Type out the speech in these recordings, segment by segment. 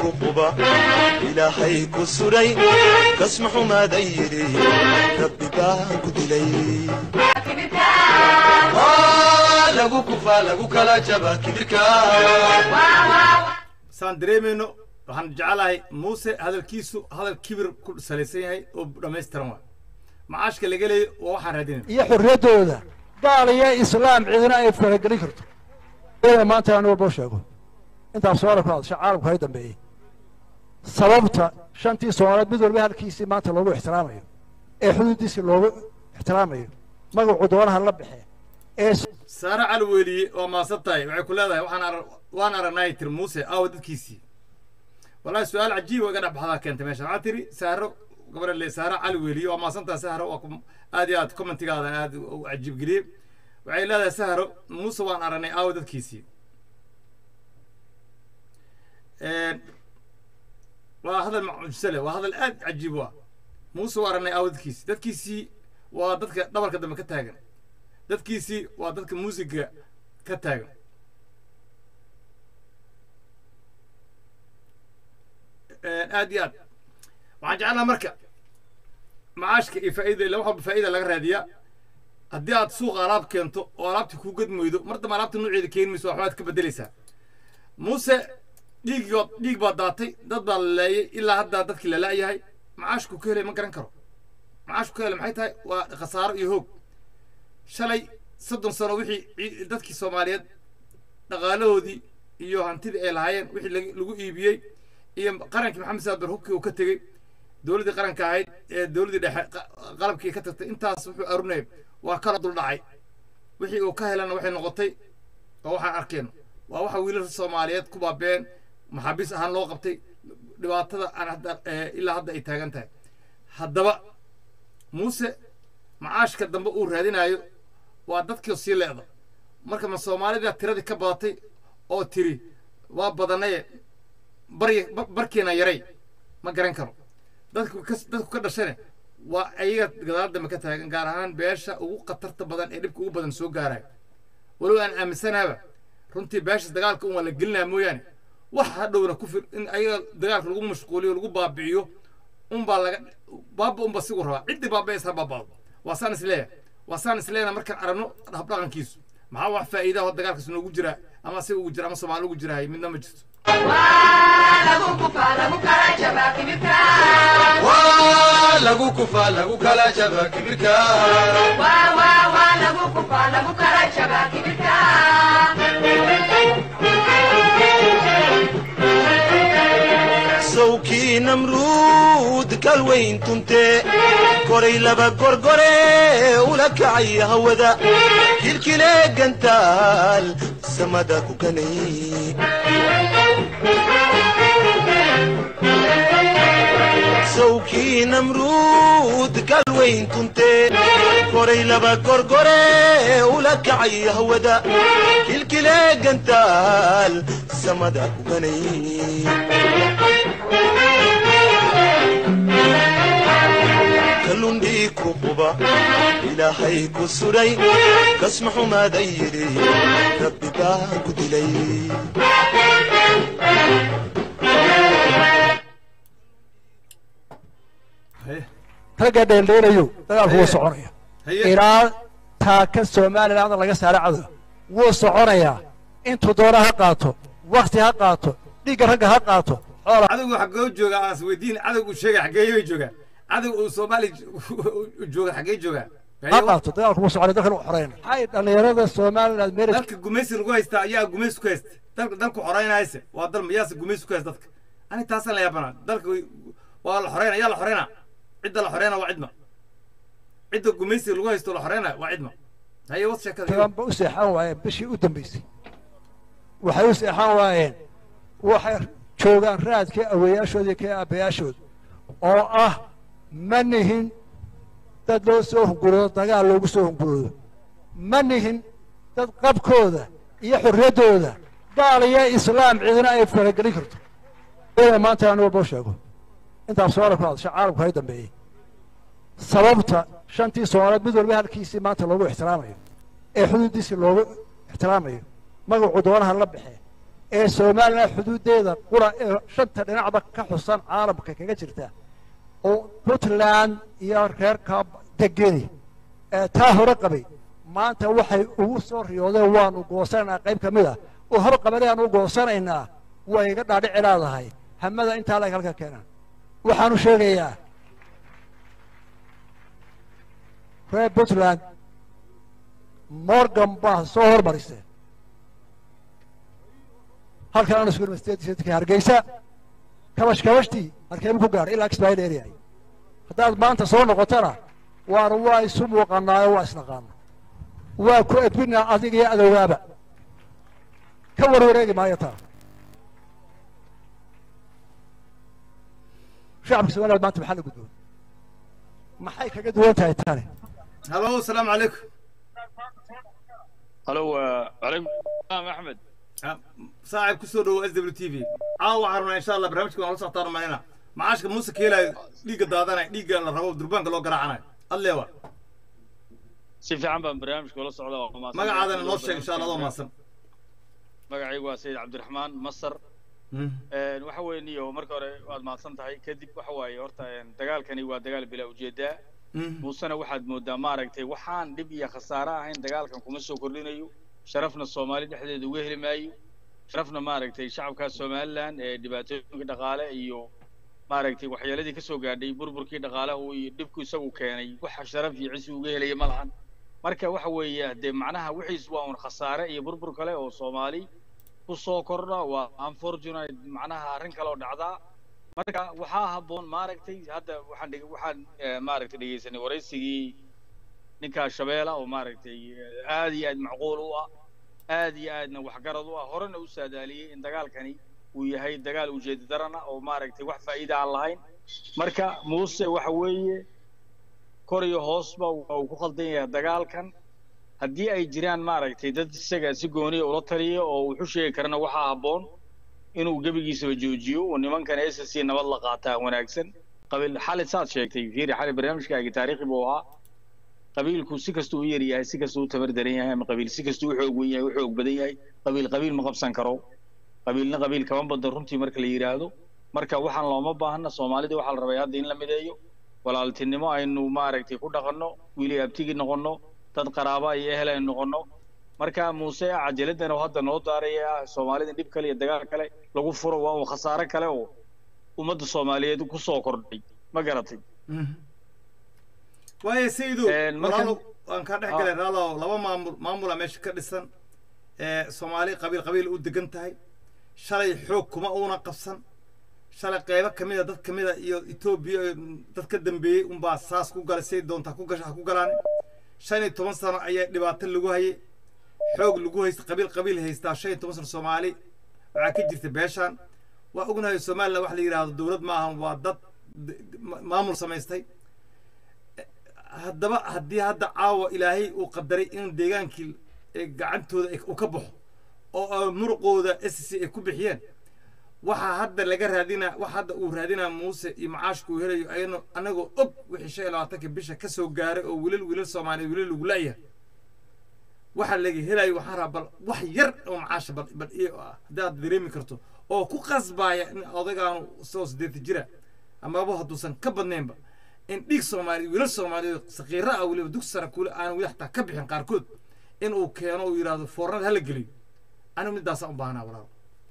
ku quba ilaahay ku sudhay kasma xumaadan yidhi rabbi baan ku dilay lagu kufaa lagu kala jaba kibirka saan dareemayno waxaan jecelahay muuse hadalkiisu hadal kibir ku salaysan yahay oo dhammaystiran waa macaashka laga leeyo waa waxaan raadinayna iyo xorriyaddooda gaal iyo islaam cidina ay faragelin karto ina maanta aan walbo sheego intaas sooala ku hadasha caalamku hay dambeeyey sababta shantii soomaaliyeed mid walba halkiisii maanta loogu ixtiraamayo ee xuduuddiisii loogu ixtiraamayo magacu doonaha la baxee ee saare cali weliye waa maasan tahay waxay ku leedahay waxaan ara waan aragnay tir muuse aawa dadkiisii wallahi su-aal cajiib oo iga dhex baxdaa keentay meesha waxaa tiri saaro gabadha le saare cali weliye waa maasan tahay sahro waa ku- aad iyo aad commentigaada aad u cajiib geliyey waxay leedahay sahro muuse waan aragnay aawa dadkiisii waa hadal macujse leh waa hadal aad cajiib u ah muuse waa aragnay aawa dadkiisii dadkiisii waa dadka dhabarka dambe ka taagan dadkiisii waa dadka muusiga ka taagan aad iyo aad waxaan jeclaha marka macaashka iyo faa'iida ila wax walba faa'iida laga raadiyaa haddii aad suuqa alaab keento oo alaabtii kuu gadmaydo mar dambe alaabta nooceeda keeni mayso waxbaad ka bedelaysaa muuse dhiigood dhiig baa daatay dad baa la laayay ilaa haddaa dadkii la la'yahay macaashku ka helay ma garan karo macaashku ka helay maxay tahay waa khasaaro iyo hoog shalay soddon sano wixii cii- dadkii soomaaliyeed dhaqaalahoodii iyo hantidii ay lahaayeen wixii lag- lagu iibiyey iyo qarankii maxamed saad bar hubkii uu ka tegey dowladdii qaranka ahayd ee dowladdii dhexe qa- qalabkii ka tagtay intaas wuxuu arunayay waa kala duldhacay wixii uu ka helana waxay noqotay oo waxaan arkeen waa waxa wiilasha soomaaliyeed ku baabeen maxaabiis ahaan loo qabtay dhibaatada aan hadda eh, ilaa hadda ay taagan tahay haddaba muuse macaashka dambe uu raadinayo waa dadkii sii leeda marka ma soomaalida tiradii ka badatay oo tiri waa badanaye barya ba- barkiina yaray ma garan karo dadku ka dadku ka dhashane waa ayaga gadaal dambe ka taagan gaar ahaan beesha ugu khatarta badan ee dhibka ugu badan soo gaarayo walow aan aaminsanaaba runtii beeshas dagaalka un waa la gelinaya mooyaane wax hadhowna ku fir in ayaga dagaalka lagu mashquuliyo lagu baabi'iyo unbaa laga baaba unba sigu rabaa ciddii baabaaysa ha baabaado waa saan isleeyahay waa saan isleeyahay markaan aragno habdhaqankiisu maxaa wax faa'iidaha oo dagaalkaas noogu jira ama asiga ugu jira ama soomaali ugu jirahay midna ma jirto waa lagu kufaa lagu kala jaba kibirka sawkii namruud kalweyn tunte koray laba gorgore ula kacay hawada kilkile gantaal samada ku ganay sawkii namruud galweyn tunte koray laba gorgore ula kacay hawada kilkile gantaal samada ku ganay kalundhii ku quba ilaahay ku sudhay kasma xumaadan yidhi rabbi baan ku dilay haye ragga dheeldheelayo dagaalku wuu soconaya haye ilaa taaka somaliland laga saara cadow wuu soconayaa intuu doona ha qaato wakti ha qaato dhiigga ragga ha qaato xoola cadowgu xaggee jooga aan isweydiin cadowgu sheegay xaggee bay joogaan cadow uu soomaali jooga xaggee joogaa ha qaato dagaalku wuu soconaya dalkan u xoreyna maxay dhallinyarada somaliland meel dalka gumaysi lagu haysta ayaa gumaysi ku haysta dalka dalku xoreynayse waa dal miyaase gumaysi ku haysta dadka ani taasaan la yaabanaa dalka way- waa la xoreyna yaa la xoreyna cidda la xoreyna waa cidma cidda gumaysi lagu haysto la xoreyna waa cidma haye wad sheekada iyo- taganba u seexan waayeen bishii u dambaysay waxay u seexan waayeen waxay joogaan raadkii awayaashooda iyo kii aabbayaashooda oo ah ma nihin dad loo soo hunguroodo dagaal loogu soo hunguroodo ma nihin dad qabkooda iyo xorriyaddooda gaal iyo islaam cidina ay faragelin karto ina maanta aan walbo sheego intaas sooala ku hadasha caalamku hay dambeeyey sababta shantii soomaaliyeed mid walba halkiisii maanta loogu ixtiraamayo ee xuduuddiisii loogu ixtiraamayo magacu doonaha la baxee ee somalilan xuduuddeeda qura ee shanta dhinacba ka xusan caalamka kaga jirta oo puntland iyo reerka degeni ee taa hore qabay maanta waxay ugu soo riyoodeen waanu goosanaynaa qayb ka mid ah oo hor qabanayaanu goosanaynaa way iga dhaadhici leedahay hamada intaa lag halka keenaan waxaanu sheegayaa reer puntland morgan baa soo hormariseen halkan aan isku universitetka hargeysa kabash kabashtii halkeemu ku gaadhay ilaa kismaail area haddaad maanta soo noqotona waana waa isu muuqanaayo waa isnaqaana waa ku edbinaa adiga iyo adowgaaba ka warwareegi maayo taa shacabka somaliland maanta maxaa la gudboon maxay kaga duwan tahay tani halo asalaamu calaykum halo calaykum salaam axmed saaxib kusoo dhowo s w t v caawa waxaan rabnaa insha allah barnaamijka waan la socotaan malayna macaashka muuse keelaayo dhiigga daadanay dhiigga la rabo durbaanka loo garaacanayo adleewa si fiican baan barnaamijka ula socda waa mahadsan magacaadana noo sheeg insha allah adoo mahadsan magacaygu waa sayid cabdiraxmaan masar waxa weeye niyo marka hore waad mahadsan tahay kadib waxa waaye horta dagaalkani waa dagaal bilaa ujeedaa muusena waxaad moodaa maaragtay waxaan dhib iyo khasaare ahayn dagaalkan kuma soo kordhinayo sharafna soomaali dhexdeeda uga heli maayo sharafna maaragtay shacabka somaliland ee dhibaatooyinka dhaqaale iyo maaragtay waxyeeladii ka soo gaadhay burburkii dhaqaalaha iyo dhibku isagu keenay waxa sharaf iyo cisi uga helaya ma lahan marka waxa weeye dee macnaha wixiis waa un khasaare iyo burbur kale oo soomaali ku soo kordha waa unfortunate macnaha arrin kale oo dhacdaa marka waxaa habboon maaragtay hadda waxaan dheg waxaan maaragtay dhegeysanay waraysigii ninka shabeela oo maaragtay aad iyo aad macquul u ah aad iyo aadna waxgarad u ah horena u saadaaliyey in dagaalkani uu yahay dagaal ujeeda darana oo maaragtay wax faa'iida aan lahayn marka muuse waxa weeye kor iyo hoosba waa uu ku khaldan yahay dagaalkan haddii ay jiraan maaragtay dad isaga si gooniya ula taliya oo wuxu sheegi karana waxaa habboon inuu gebigiisaba joojiyo oo nimankan s c nabad la qaataa wanaagsan qabiil xali saad sheegtay fiiri xali barnaamijkaagi taariikhi buu ahaa qabiilku si kastuu u yar yahay si kastuu u tabar daran yahay ama qabiil si kastuu u xoog wen yahay u xoog badan yahay qabiil qabiil ma qabsan karo qabiilna qabiil kama badan runtii marka la yidhaahdo marka waxaan looma baahna soomaalida waxaa la rabay hadda in la mideeyo walaaltinimo aynu maaragtay ku dhaqanno wiili abtigi noqonno dad qaraaba iyo ehel aynu noqonno marka muuse cajaladdan oo hadda noo daaraya soomaalida dhib kale iyo dagaal kale lagu furo waa uu khasaare kale oo ummadda soomaaliyeed ku soo kordhay ma garatay waayo sayido walaalo waan kaa dhex galay raalow laba maamul maamula meesha ka dhisan soomaali qabiil qabiil u degan tahay shalay xoog kuma uuna qabsan shalay qeybo ka mida dad ka mida iyo etoobiya dad ka dambeeyey unbaa saas ku galay say doontaa ku gasha ha ku galaan shan iyo toban sano ayaa dhibaato lagu hayay xoog lagu haysta qabiil qabiil haystaa shan iyo toban sano soomaali waxaa ka jirta beeshaan waa ognahay somaliland wax la yidhaahdo dowlad ma ahan waa dad maamul samaystay haddaba haddii hadda caawa ilaahay uu qadaray in deegaankii gacantooda uu ka baxo oo muruqooda s c ay ku bixiyeen waxaa hadda laga raadinaa wax hadda uu raadinaa muuse iyo macaashka uu helayo ayano anagoo og wixii shan iyo labaatanka bisha ka soo gaaray oo wilal wilal soomaaliya wilal lagu la'yahay waxa laga helayo waxaa raa bal wax yar oo macaasha bal bal haddii aad dareemi karto oo ku qasbaaya in odaygaanu soo sideeta jira amaba hadduusan ka badnaynba in dhiig soomaaliya wiilal soomaaliyeed sakiira ah weliba dugsi sare kule aan weli xataa ka bixin qaarkood in uu keeno uu yidhaahdo foornada hala geliyo anigu midaasaan u baahnaa walaal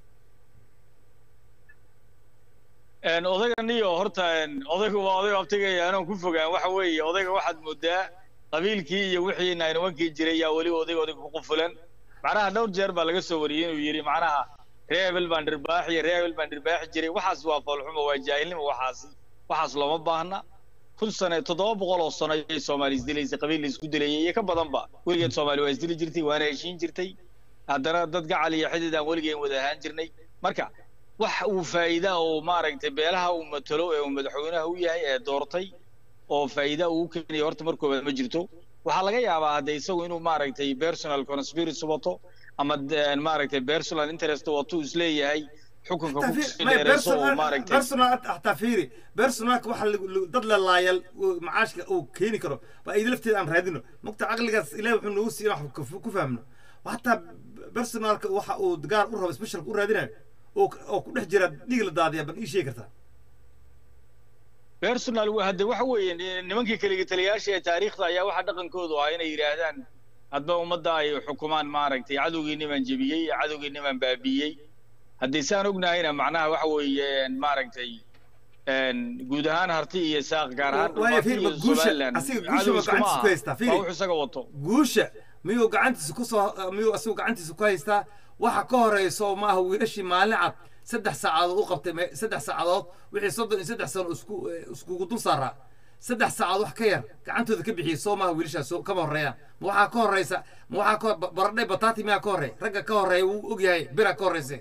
odayga niyo horta odaygu waa oday abtigaya anoo ku fogaan waxa weeye odayga waxaad moodaa qabiilkii iyo wixii naynawankii jiray yaa weli odayga odayga ku qufulan macnaha dhowr jeer baa laga soo wariyey inuu yidhi macnaha ree hebel baan dhirbaax iyo ree hebel baan dhirbaaxi jiray waxaas waa foolxumo waa jaahilnimo waxaasi waxaas looma baahna kun sane toddoba boqol oo sano ayay soomaali isdilaysay qabiil la isku dilayay iyo ka badanba weligeed soomaali waa isdili jirtay waana heshiin jirtay haddana dad gacal iyo xidid aan weligeen wada ahaan jirnay marka wax uu faa'iida oo maaragtay beelaha uu matalo ee uu madaxweynaha u yahay ee doortay oo faa'iida uu keenayo horta mar koobaad ma jirto waxaa laga yaabaa hadde isagu inuu maaragtay personal conspiracy wato ama maaragtay personal interest wato isleeyahay xukunka ku dheereyso oo maaragtay personal hataa fiiri personalka waxa dad la laayal macaashka uu keeni karo waa ida lafteeda aan raadino mogta caqligaas ilahi wuxuu noogu siiya wax ku fahmno hataa personalka waxa uu gaar u rabo specialka u raadinayo oo oo ku dhex jira dhiig la daadiya bal ii sheegi kartaa personal wa- hadde waxa weeye ni- nimankii keliga taliyayaasha ee taariikhda ayaa waxaa dhaqankoodu ah inay yidhaahdaan hadba ummadda ay xukumaan maaragtay cadowgiinimaan jebiyey cadowgiinimaan baabiiyey haddii saan ognahayna macnaha waxa weeye maaragtay een, guud ahaan harti iyo saaq gaar ahaan Waayo, Harti fiir, iyo ma guusha- Somaliland asiga guusha cadow ma iskuma gacantiisa aha. ku haystaa, fiiri. waa wuxuu isaga wato guusha miyuu gacantiisa ku soo miyuu asigu gacantiisa ku haystaa waxa ka horeyso maaha wiilashii maalin cad saddex saacadood u qabtay me- saddex saacadood wixii soddon iyo saddex sano isku eh, iskugu dul saaraa saddex saacadood wax ka yar gacantooda ka bixiyey soo maaha wiilashaas soo kama horreeyaan ma waxaa ka horeysa ma waxaa ka hor- baradhay bataati miyaa ka horreey ragga ka horreeya wuu ogyahay bira ka horreyse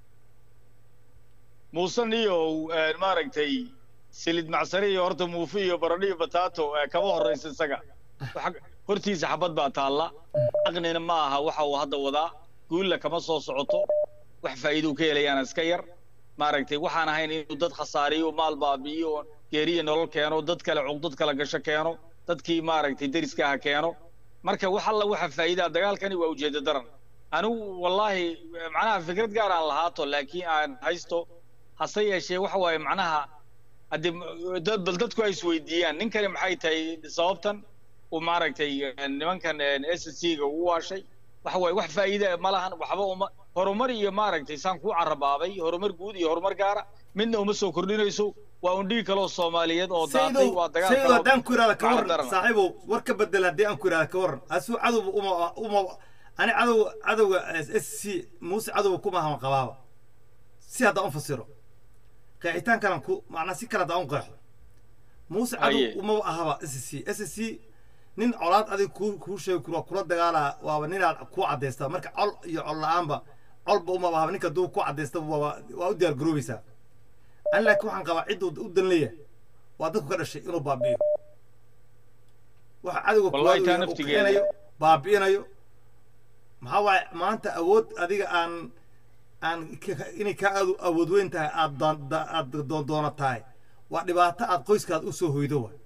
muuse niyow een, maaragtay silid macsare iyo horta muufi iyo baradho iyo bataato ee kama horraysa isaga Waxa- hortiisa xabad baa taalla aqnina ma aha waxa uu hadda wadaa guulla kama soo socoto wax faa'iiduu ka helayaana iska yar maaragtay waxaan ahayn inuu dad khasaariyo maal baabi'iyo geeriya nolol keeno dad kale cuqdad kala gasho keeno dadkii maaragtay deriska aha keeno marka wax alla waxa faa'iidaa dagaalkani waa ujeeddo daran anigu wallaahi macnaha fikrad gaar aan lahaato laakiin aan haysto hase yeeshee waxa waaye macnaha haddii m- dad bal dadku ay isweydiiyaan ninkani maxay tahay sababtan uu maaragtay eh, nimankan s c ga u waashay waxa waaye wax faa'iida ma lahan waxba uma horumar iyo maaragtay saan kuu carabaabay horumar guud iyo horumar gaara midna uma soo kordhinayso waa un dhigi kaloo soomaaliyeed oo daatay waa dagaal saydo kaloo haddaan ku ihahda ka gacan warran daran. saaxiibow war ka bedel haddii aan ku ihahda ka warran asuu cadowba uma uma ani cadow cadowga s c muuse cadowga kuma haman qabaaba si haddaan u fasiro qeexitaankanan ku macnaa si kale haddaan u qeexo muuse cadow Haye. uma ahaba s c s c nin colaad adig ku kuu sheegi karo kula dagaalaa waaba ninaad ku cadaysta marka col iyo col la-aanba colba uma ahaba ninka duu ku cadaysta waaba waa u diyaar garoobaysaa ani laakiin waxaan qabaa cidduu u dan leeyahay waa dadku ka dhashay inuu baabi'iyo waxa cadowga Wallahi kuwaad taa uu naftigeeda. keenayo baabi'inayo maxaa waaye maanta awood adiga aan aan ka- inay kaa aad awood weyn tahay aad doon- da- aad doondoono tahay waa dhibaato aad qoyskaad u soo hoydo waay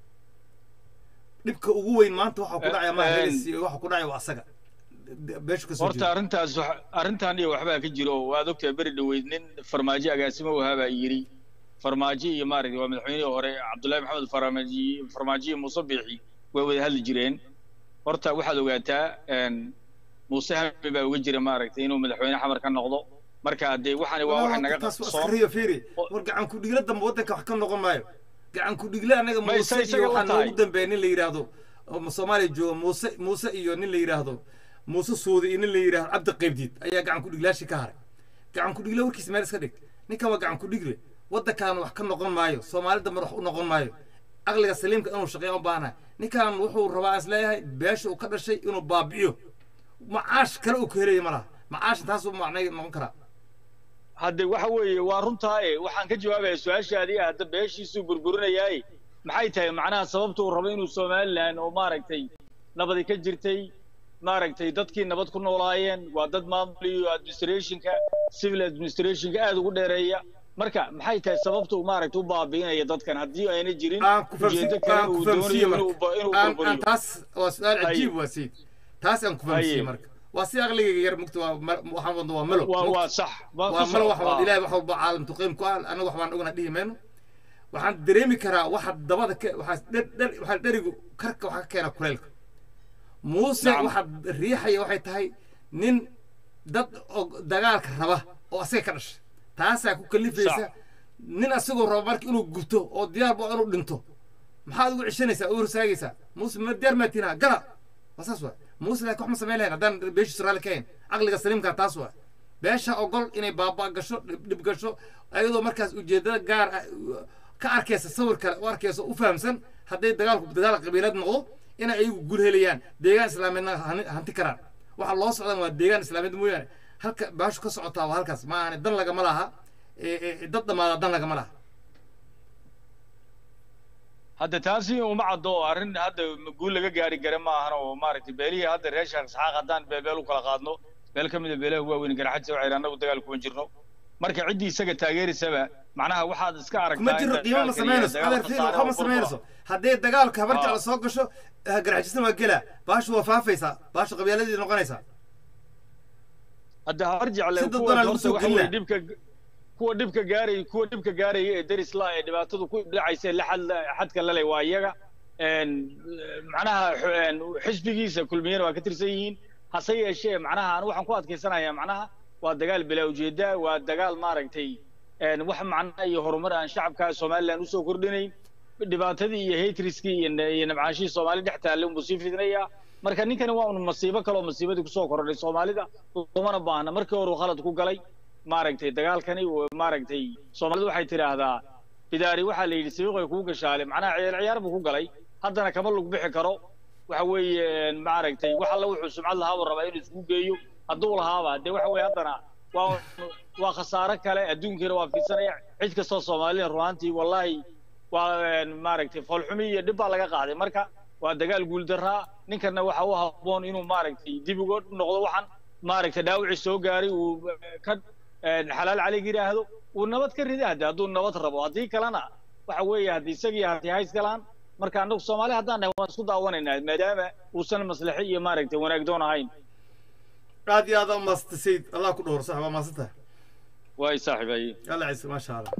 dhibka ugu weyn maanta waxa ku dhacaya ma Eh, helis iyo waxa ku dhacaya waa asaga beeshu ka soo horta jeeda arrintaas wax- arrintan iyo waxbaa ka jiro waad ogtahay beri dhoweyd nin farmaajo agaasimo wahaa baa yidhi farmaajo iyo maaragtay waa madaxweynihii hore cabdullaahi maxamed farmaaji farmaajo iyo muuse biixi way wada hadli jireen horta waxaad ogaataa een, muuse hami baa uga jira maaragtay inuu madaxweyne xamar ka noqdo marka dee waxani waa waxay naga taas waa qabsoon askariyo fiiri oo- war gacan ku dhigla dambe waddanka wax ka noqon maayo gacan ku dhigle anaga Ma muuse isa- isaga iyo la waxaa tahay. noogu dambeeya nin la yidhaahdo oo soomaaliya jooga muuse muuse iyo nin la yidhaahdo muuse suudi iyo nin la yidhaahdo cabdi qaybdiid ayaa gacan ku dhiglaashii ka haray gacan ku dhigle warkiisa meel iska dhig ninkan waa gacan ku dhigle waddankan wax ka noqon maayo soomaali dambe wax u noqon maayo aqliga saliimka inuu shaqeeya u baahanahay ninkan wuxuu rabaa is leeyahay beesha uu ka dhashay inuu baabi'iyo macaash kale uu ka helaya ma laha macaasha taasuu macnay noqon karaa hadde waxa weeye waa runtaaye waxaan ka jawaabaya su-aashaadii ah hadda beeshiisuu burburinayaaye maxay tahay macnaha sababta uu rabo inuu somalilan oo maaragtay nabadi ka jirtay maaragtay dadkii nabad ku noolaayeen waa dad maamul iyo administrationka civil administrationka aad ugu dheereeya marka maxay tahay sababta uu maaragtay u baabi'inaya dadkan haddii ayna jirin aan ku ujeedo kale aan ku uu fahamsiiye doonayo inuu marka ba- inuu aan aan burburiyo taas waa su-aal Haye. cajiib waa sayid taas aan ku fahamsiiye Haye. marka waa si aqligayga yar mugta waa ma- waxaan wadno waa melo waa mugta. waa sax waa waa ku melo soco. wax wad Ah. ilaahay wax walba caalam tuqiim ku ah anaga wax baan ogna dhihi mayno waxaan dareemi karaa waxa dabada ka waxaa dher dher waxaa dherigu karka waxaa ka keena kuleylka muuse Nacam. waxaa riixaya waxay tahay nin dad oo dagaalka raba oo asaga ka dhashay taasaa ku kalifaysa Sax. nin asagoo raba marka inuu gubto oo diyaar ba inuu dhinto maxaad ugu cishanaysaa u horsaagaysaa muuse ma diyaar maa tiinaa gala waa saas waa muuse laakiin wax ma samayn lahayn haddaan beeshiisu raalli ka hayn caqliga saliimkaa taas waa beesha ogol inay baaba gasho dhib dhib gasho ayadoo markaas ujeedada gaar ah u- ka arkaysa sawir kale u arkaysa u fahamsan hadday dagaalku dagaal qabiilad noqdo inay ayagu gul helayaan deegaan islaameedna hani- hanti karaan waxa loo socdan waa deegaan islaameed mooyaane halka baashu ka socotaa waa halkaas ma ahane dan lagama laha ee- ee- dad dhamaada dan lagama laha hadda taasi uma caddo oo arrin hadda guul laga gaari kara ma ahan oo maaragtay beelihii hadda reer sheekh isxaaq haddaan beebeel u kala qaadno beel ka mida beelaha waaweyn garaxadisa waxay yidhahan annagu dagaal kuma jirno marka ciddii isaga taageerisaba macnaha waxaad iska aragtaa kuma jiro in qiimo ma dagaalkan iyo samaynayso dagaal adeer fiir khasaare waxba ma oo burbura. samaynayso hadday dagaalka habar Ah. jecla soo gasho garxajisna waa gelaa baashu waa faafaysaa baashu qabyaaladii noqonaysaa hadda har jecle Si dad kuwa badan lagu horta soo waxa weeye gelina. dhibka kuwa dhibka gaaraya kuwa dhibka gaaraya ee deris la ee dhibaatadu ku dhacaysa ee la xad xadka la leh waa iyaga een macnaha xu- een xisbigiisa kulmiyana waa ka tirsan yihiin hase yeeshee macnaha anu waxaan ku adkaysanayaa macnaha waa dagaal bilaa ujeeda waa dagaal maaragtay een wax macnaha iyo horumar aan shacabka somaliland usoo kordhinayn dhibaatadii iyo hatriskii iyo na- iyo nabcaashihii soomaali dhex taallay unbuu sii fidinayaa marka ninkani waa un masiibo kale oo masiibadii kusoo kordhay soomaalida umana baahna markii hore uu khalad ku galay maaragtay dagaalkani uu- maaragtay soomaalidu waxay tidhaahdaa bidaari waxaa la yidhi sabiiqay kuu gashaale macnaha ciyaar ciyaar buu ku galay haddana kama lug bixi karo waxa weeye een, maaragtay wax alla wuxuu sumcad lahaa buu rabaa inuu isku geeyo hadduu lahaaba dee waxa weeye haddana waa waa khasaare kale adduunkiina waa fiidsanaya cid kastoo soomaalida runaantii wallahi waa een, maaragtay foolxumi iyo dhib baa laga qaaday marka waa dagaal guuldaraa ninkana waxa u habboon inuu maaragtay dib uga noqdo waxan maaragtay dhaawicii soo gaaray uu eh, ka een, xalaal calig yidhaahdo uu nabad ka rida hadde hadduu nabad rabo haddii kalena waxa weeye haddii isagii hati hays galaan marka annagu soomaali haddaan nahay waan isku daawanaynaa maadaama uusan maslaxo iyo maaragtay wanaag doon ahayn aad iyo aad aa umaasantay sayid allah ku dhowr sax waa maasantahay waay saaxiibaye yalla ciise maasha allah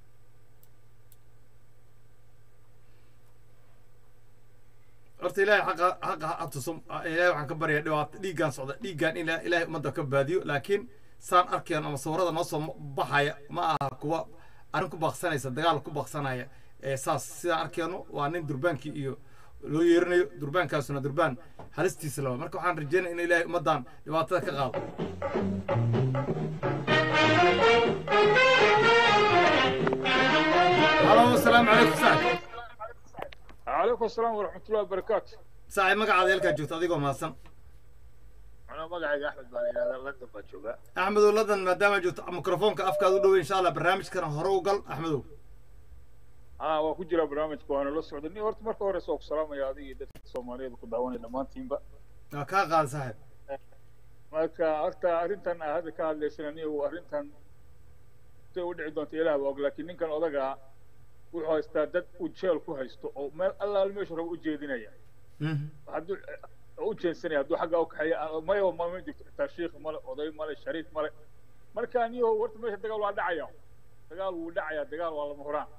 horta ilaahay xaqa xaqa ha tuso ilaahay waxaan ka baryaa dhibaato dhiiggaan socda dhiiggaan in ilaahay ummadda ka baadiyo laakiin saan arkayno ama sawirada noo soo baxaya ma aha kuwa arrin ku baaqsanaysa dagaal ku baaqsanaya ee saas sidaan arkayno waa nin durbaankii iyo loo yeerinayo durbaankaasuna durbaan halistiisa laba marka waxaan rajeynaya in ilaahay ummaddan dhibaatada ka qaado halo asalaamu calaykum saaxib عليكم السلام ورحمة الله وبركاته saaxib magacaada halkaa joogto adigoo mahadsan أنا مقعد أحمد بن هذا لندن بجوبة axmedow ladan maadaama joogto mikrofoonka afkaad u dhowey insha allah barnaamijkana hore u gal axmedow آه وكجرا برنامج كوانا لو سعودني هورت مركو هوري سوق سلام يا هذه دت الصومالية كو دعواني لمان تيمبا waa kaa qaada saaxib marka horta arrintan aa hadda ka hadlaysanani uu arrintan say u dhici doonto ilaah baa og laakiin ninkan odaga wuxuu haystaa dad uu jeel ku haysto oo meel allaal meeshu raba u jeedinaya hadduu u jeensanaya hadduu xagga u kaxeeya maya ma ma jirto xitaa shiikh male oday male shariif male marka aniyo horta meesha dagaal waa dhacaya dagaal wuu dhacaya dagaal waa lama huraan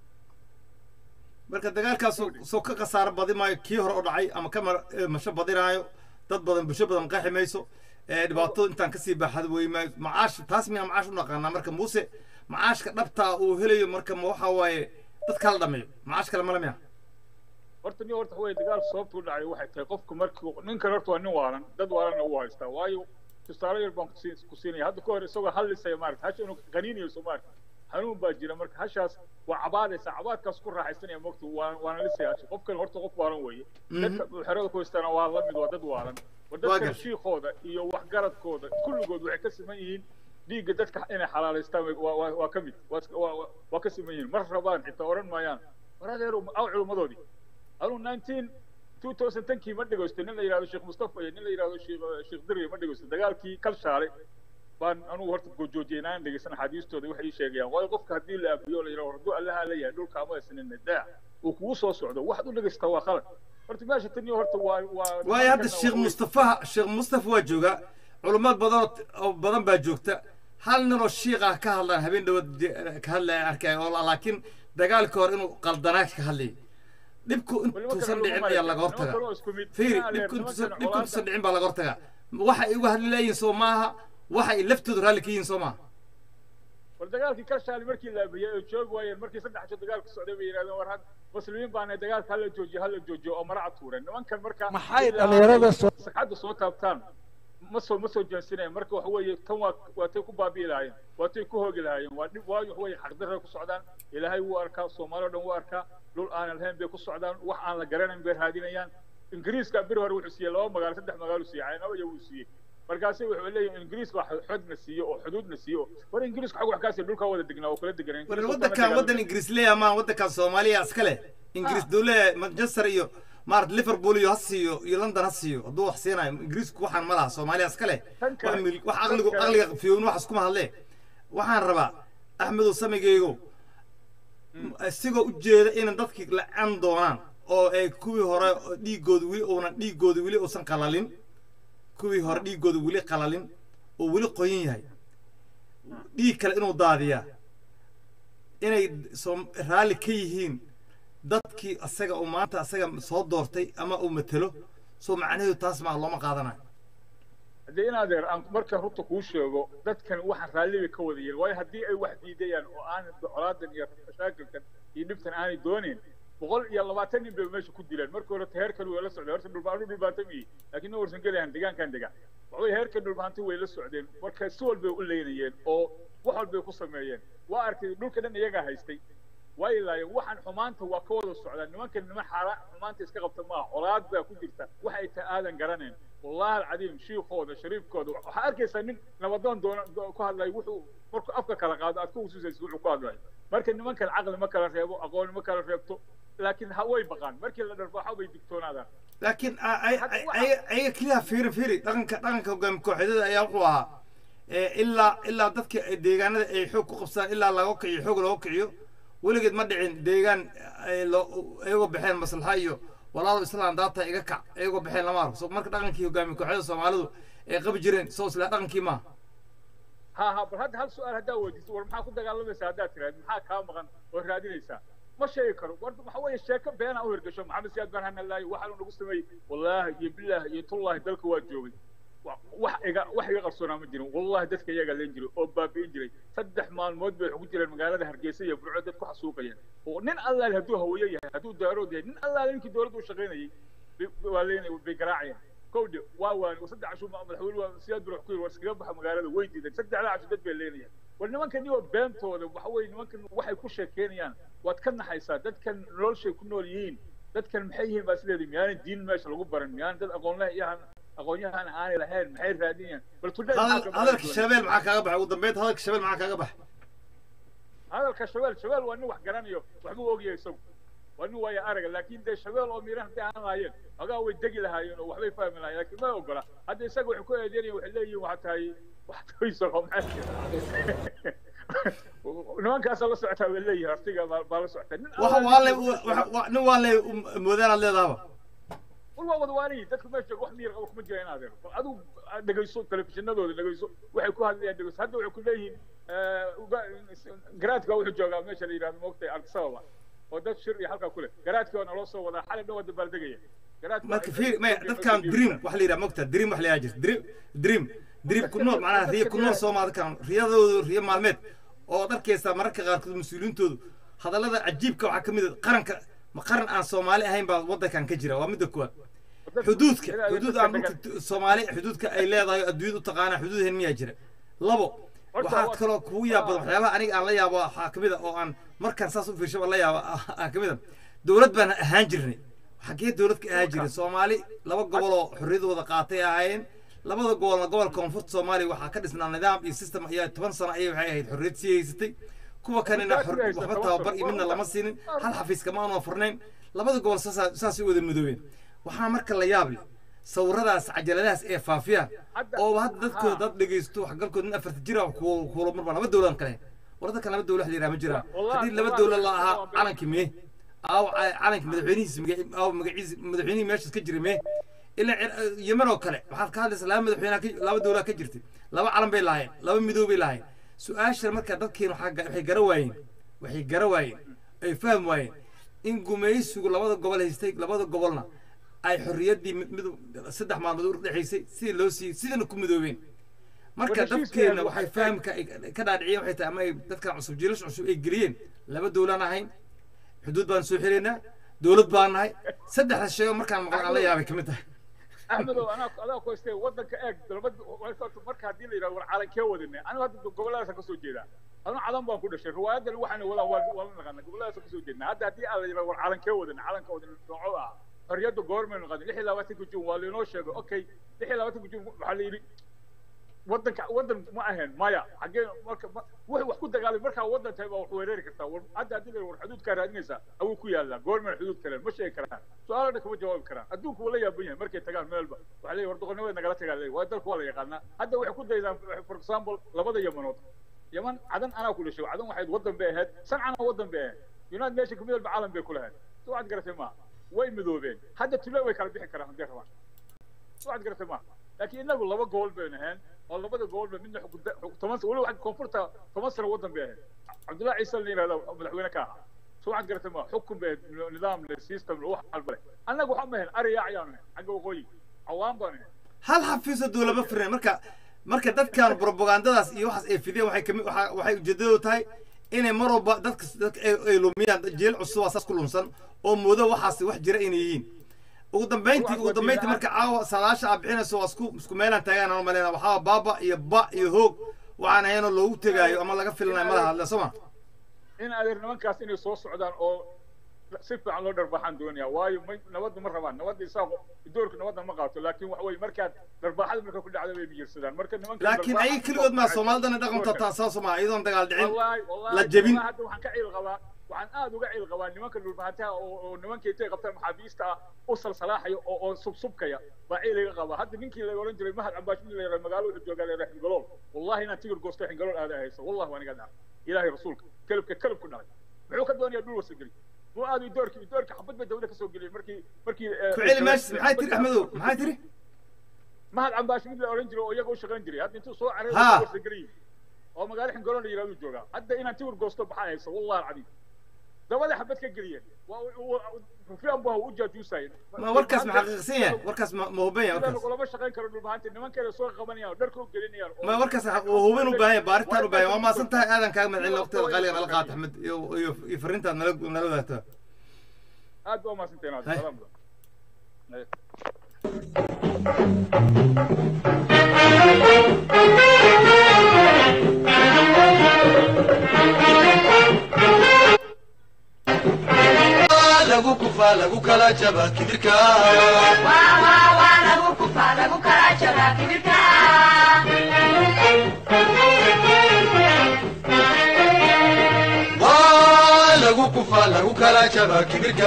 marka dagaalkaas soo ka khasaaro badi maayo kii hore u dhacay ama ka mar- eh, masho badinaayo dad badan bulsho badan qaxi mayso ee dhibaatada intaan kasii baaxad wey maayo macaash taas miyaa macaash u naqaanaa marka muuse macaashka dhabtaa uu helayo marka ma waxa waaye dad kala dhameeyo macaash kale male miya horta nin horta way dagaal sababtu u dhacay waxay tahay qofku markii ninkan horta waa nin waalan dad waalanna uu haystaa waayo tusaale yar baan kusi- ku siinaya hadda ka hor isagoo hadlisaya maarata hasha inuu qaniinayo soo maarata hanuun baa jira marka hashaas waa cabaadaysa cabaadkaas ku raaxaysanaya mogta waa waana lisaya hasha qofkan horta qof waalan weeye dadka xerada ku haystaana waa la mid waa dad waalan war Waa dadkan gar- shiikooda iyo waxgaradkooda kulligood waxay ka siman yihiin dhiigga dadka inay xalaalaystaan way- waa- waa waa ka mid waa iska- waa- waa- waa ka siman yihiin mar rabaan xitaa odhan maayaan war adeer aw culummadoodii anuu 19 2010kii ma dhegeysto nin la yidhahdo sheekh mustafa iyo nin la yidhahdo sheekh sheekh dirri ma dhegeysto dagaalkii kalshaale baan anugu horta gojoojiyey inaan dhegeysan axaadiistooda waxay ii sheegayaan waayo qofka haddii la aabiyo la yidhahdo hadduu allaha la yahay dhulka ama isnin daac uu kugu soo socdo waxaad u dhegeystaa waa khalad horta meesha tani horta waa waa waayo hadda sheekh mustafa sheekh mustafa waa joogaa culummad badan oo- oo badan baa joogta hal nin oo shiiqa ka hadlaan habeen dhawaad je- ka hadlaya arkay oo laakiin dagaalka hore inuu qaldanaa ka hadlayay dhibku intuusan dhicin ayaa laga hortagaa fiiri dhibku intuusan dhibku intuusan dhicin baa laga hortagaa waxa ay uga hadli leeyihin soo maaha waxa ay laftoodu raalli ka yihiin soo maaha war dagaalkii kalshaale markii la aabiyey oo joogi waayeen markii saddex jo dagaalka socday bay yidhahdeen war had muslimiin baana dagaalka hala joojiyo hala joojiyo oo maraca tuureen nimankan marka Maxay ilaa dhalinyarada ay soo- sagxadda soo taabtaan ma soo ma soo jeensinayeen marka waxa weeye tan waa waa tay ku baabi'i lahaayeen waa tay ku hoogi lahaayeen waa dhib waayo waxa weeye xaqdarray ku socdaan ilaahay wuu arkaa soomaali oo dhan wuu arkaa dhul aanan lahayn bay ku socdaan wax aan la garanayn bay raadinayaan ingiriiska bir hore wuxuu siiyey laba magaalo saddex magaalo siiyey caynaba wuu siiyey markaasi wuxuu leeyahay ingiriiska wax xodna siiyo oo xuduudna siiyo war ingiriiska xag wax kaasi dhulka wada degnaa oo kala deganaa war waddankan waddan ingiriis leeyaha maa waddankan soomaaliya iska leh ingiriis dowle manchester iyo maarata liverpool iyo ha siiyo iyo london ha siiyo hadduu wax siinayo ingiriisku waxaan ma laha soomaaliya iska leh Tan kale- wax mil- wax tan aqligu kale- aqliga fiyown wax iskuma hadlee waxaan rabaa axmedow samigeygo isigoo u jeeda inay dadkii la-an doonaan oo ay kuwii hore dhiigooda weli uunan dhiigooda weli uusan qalalin kuwii hore dhiigooda weli qalalin oo weli qoyan yahay dhiig kale inuu daadiyaa inay soo raalli ka yihiin dadkii asaga uu maanta asaga soo doortay ama uu matelo soo macnaheedu taas maa looma qaadanayo haddii in adeer aan marka runta kuu sheego dadkan waxaan raalliba ka wada yihin waayo haddii ay wax diidayaan oo aan colaadan iyo mashaakilkan iyo dhibtan aanay doonayn boqol iyo labaatan nin bay meesha ku dileen markii hore heerkan way la socdeen horta dhulbaanu dhulbaantamiyi laakiin ma warsan gelayan deegaankan degaan waxbay heerkan dhulbaanti way la socdeen marka si walbay u leynayeen oo wax walbay ku sameeyeen waa arkay dhulka dhan iyagaa haystay waa ilaayeen waxaan xumaanta waa ka wada socdaa nimankan niman xaara xumaanta iska qabta maaha colaad baa ku jirta wax ay tahay aadan garanayn wallahi alcadiim shiikooda shariifkooda waxaa arkaysaa nin nabadoon doona ku hadlayo wuxuu markuu afka kala qaado aad ka hususaysa wuxuu ku hadlayo marka nimankan caqli ma kala reebo aqooni ma kala reebto laakiin ha way baqaan markii la dharbaxo bay digtoonaadaan laakiin ayaga keliya fiiri fiiri dhaqanka dhaqanka hogaami kooxeedyada ayaa wuxuu ahaa ilaa ilaa dadka deegaanada ay xoog ku qabsadaan ilaa laga kiciyo xoog looga kiciyo weligeed ma dhicin deegaan iyagoo baxeen maslaxa iyo walaalo islaan daata iga kac iyagoo baxeen lama arko marka dhaqankii hogaami kooxyada soomaalidu ay qabi jireen soo isla dhaqankii maaha ha ha bal hadda hal su-aal haddaa weydiiso war maxaa ku dagaalamaysaa haddaad tiraahdo maxaa kaa maqan oo raadinaysaa ma sheegi karo war waxa weeye sheeko beena u hirgasho maxamed siyaad baan hanalaayo waxaa uu nagu sameeyey wallaahi iyo bilaahi iyo tullaahi dalka waa joogay wax iga wax iga qarsoonaa ma jirin wallahi dadka iyagaa leen jiray oo baabi'in jiray saddex maalmood bay ugu jireen magaalada hargeysa iyo burco dad ku xasuuqayeen oo nin allaale hadduu haweeye yahay hadduu daarood yahay nin allaale ninkii dowladda u shaqaynayay waa leenay bay garaacayeen kowdhe waa waani saddex cashu madaxweyne waa siyaad bur ku yiri war iskaga baxa magaalada way diideen saddexda cashu dad bay leenayaan war nimankan iyagoo beentooda waxa weeye nimankan waxay ku sheekeynayaan waad ka naxaysaa dadkan noloshay ku nool yihiin dadkan maxay yihiin baa sideedii miyaanan diin meesha lagu baran miyaanan dad aqoonleh iyahan aqoonyahan aanay lahayn maxay raadinayaan bal hadalka shabeel maxaa kaaga baxay ugu dambeynta hadalka shabeel maxaa kaaga baxay hadalka shabeel shabeel waa nin wax garanayo waxbuu ogyahay isagu waa nin waaya araga laakiin dee shabeel oo miiran haddii aan lahaayeen ogaa way degi lahaayeen oo waxbay fahmi lahayen laakiin ma ogola hadda isaga waxay ku eedeynayaan waxay leeyihin waxaa tahay wax toyso nimankaasa la socotaa bay leeyihin artiga baa la socotaa nin waxa waale nin waale moodaanaad leedaaba war waa wadwaaniyi dadka meesha jooga wax miyir qaba kuma jira inaad eero adigu dhegayso telefishinadooda dhegayso waxay ku hadlayaan dhegayso hadda waxay ku leeyihiin garaadka wuxuu joogaa meesha la yidhahdo moogtay ardisababa oo dad shir iyo halkaa kule garaadkii waa naloo soo wadaa xalay dhan waa dabaaldegaya marka fiir maya dadkan dream waxa la yidhaha mogta dream wax la yidhaha jirta dream dream dream ku nool macnaha riya ku nool soomaali kan riyadoodu riyo maalmeed oo arkaysa mararka qaarkood mas-uuliyiintoodu hadallada cajiibka waxaa ka mid ah qaranka ma qaran aan soomaali ahayn baa waddankan ka jira waa midda kuwaad xuduudka xuduud aan dhulka soomaali xuduudka ay leedahay adduunyada u taqaanaa xuduudheen miyaa jira labo waxaa kaloo kugu yaab badan waxyaabaha aniga aan la yaabo waxaa ka mid a oo aan markaan saas u fiirshaba la yaabo aa ka mid a dowlad baan ahaan jirnay xaggee dowlad ka ahaan jiray soomaali laba gobol oo xorriyadooda qaatay ahaayeen labada gobolna gobolka koonfurta soomaaliya waxaa ka dhisnaa nidaam iyo system ayaa toban sano ayay waxay ahayd xorriyad sii haysatay kuwa kanina waxba tababar iyo midna lama siinin hal xafiis kama aanu furnayn labada gobol saasay wada midoobeen waxaa marka la yaab leh sawiradaas cajaladahaas ee faafiyaan oo hadda dadkooda dad dhegaysto waxgalkooda nin afarta jira kuula marba laba dowladan kale war dadkan laba dowla wax la yidhaha ma jiraan haddii laba dowla la ahaa calankii mee aaw calanki madaxweynihiisa aaw magaciisa madaxweynihii meeshaas ka jiray mee ilaa yemen oo kale waxaad ka hadlaysaa laba madaxweyne laba dowlaa ka jirtay laba calan bay lahaayeen laba midoob bay lahaayeen su-aashan marka dadkiin waxay gara waayeen waxay gara waayeen ay fahmi waayeen in gumaysigu labada gobol haystay labada gobolna ay xorriyaddii mid saddex maalmood u dhexaysay sidii loo siiyey sidana ku midoobeen marka dadkeenna waxay fahamka ka dhaadhiciyeen waxay tahay ama ay dadkan cusub jiilasha cusub ay geliyeen laba dowlaan ahayn xuduud baan soo xiraynaa dowlad baan nahay saddexda sheego markaan maqlan aan la yaabay ka mid tahay axmedow anaa adaa ku haystay waddanka eeg dalbad marka haddii la yidhahdo war calankee wadanay anigu hadda gobolladaasa kasoo jeedaa anu cadan baan ku dhashay riwaayadan waxaana wadaan waa la naqaana gobolladaasa kasoo jeednaa hadda haddii aan la yidhahdo war calankee wadanay calanka wadanay nooco ah xorriyadda goormaynu qadin lix iyo labaatanka juun waa lainoo sheegay okay lix iyo labaatanka juun waxaa la yidhi waddanka waddan ma ahayn maya xaggee marka wuxuu wax ku dagaalay markaa waddan tahay baa wax weerari kartaa war hadda haddii la war xuduudkaa raadinaysaa awuu ku yaallaa goormayna xuduud kaleen ma sheegi karaan su-aalo dhan kama jawaabi karaan adduunku wuu la yaaban yahay markay tagaan meelba waxaa leeyahy war doqonnimadeed nagala tagaa leeyahy waa dalku waa la yaqaanaa hadda waxay ku daydaan for example labada yamanood yaman cadan anaa ku dhashay cadan waxayd waddan bay ahayd sancana waddan bay ahayd united nation kamid walba caalam bay ku lahayd so waxaad garatay maaha way midoobeen hadda tule way kala bixi karaan haddii rabaan so waxaad garatay maaha laakiin inagu laba gobol baynu ahayn oo labada gobolba midna xukunta- xuk- toban sano weliba koonfurta toban sano waddan bay ahayd cabdullahi ciise la yihahdo madaxweyne ka ahaa so waxaad garatay ma xukun bay ahayd nidaam le system le wax walba leh annaga waxaan ma ahayn ariyaa ayaanu ahayn xagga waqooyi cawaan baan ahayn hal xafiisoo dowlaba firnay marka marka dadkan propagandadaas iyo waxaas ay fideen waxay kamid waxa- waxay ujeedadu tahay inay mar walba dadka dadka ay ay lumiyaan jeel cusub waa saas ku lumsan oo moodo waxaas wax jira inay yihiin ugu dambeyntii ugu dambeyntii marka caawa saadaasha aad bixinayso waa isku isku meelaan taagaan aan maleyna waxaa baaba iyo ba iyo hoog waxaan ahaynoo loogu tegaayo ama laga filanayo madaha hadle soo ma in adeer nimankaas inay soo socdaan oo si fiican loo dharbaaxaan doonaya waayo ma nabadda ma rabaan nabadda isaaqo doorka nabadda ma qaato laakiin waxa weye markaad dharbaaxada marka ku dhacda bay biyirsadaan marka nimanka laakiin dharbaaxa- ayaga keligood maa soomaalidana dhaqanta taa saas ma iyadoon dagaal dhicin wallahi wallahi la jebin wallahi hadda waxaan ka ciil qabaa waxaan aad uga ciil qabaa nimanka dhulbahantaha oo oo nimanka intay qabtaan maxaabiista ah u salsalaaxaya oo oo subsubkaya baa ciil iga qabaa hadda ninkii la oran jiray mahad cabaash nin la yaraha magaalo wuxuu joogaa la yaraha xingalool wallahi inaan tigir goosto xingalool aada hayso wallahi waan iga dhaca ilaahay rasuulka kelibka kelib ku dhacay muxuu ka doonayaa dhul wasageli muu aad doorkii doorka xabad bay dawladda kasoo geliyeen markii markii ku celi meeshas maxay tiri axmedow maxay tiri mahad cabaash mid la oran jiray oo iyaga u shaqayn jiray hadda intuu soo caray Ha. wasageliyi oo magaalo xingalool la yirahdo joogaa hadda inaan tigir goosto baxaa hayso wallahi alcadiim dabada xabad ka geliyeen waa rufiyan buu u jaajuusayeen ma warkaas ma xaqiiqsan yahay warkaas ma ma huban yahay sidaan warkaas kulama shaqayn karo dhulbahanta nimankeeda soo qabanayaan oo dharka u gelinayaan oo- ma warkaas waa hubin u baahan yahay baaritaan u baahan yahay waa maasan tahay aadan kaaga madcelin waqtiga qaaligan ala qaata axmed iyo iyo iyo fariintaad nala nala wadaagtaa aad baa umahadsantahin aad Hay. salaam badan. Hay. lagu kufaa lagu kala jaba kibirka waa lagu kufaa lagu kala jaba kibirka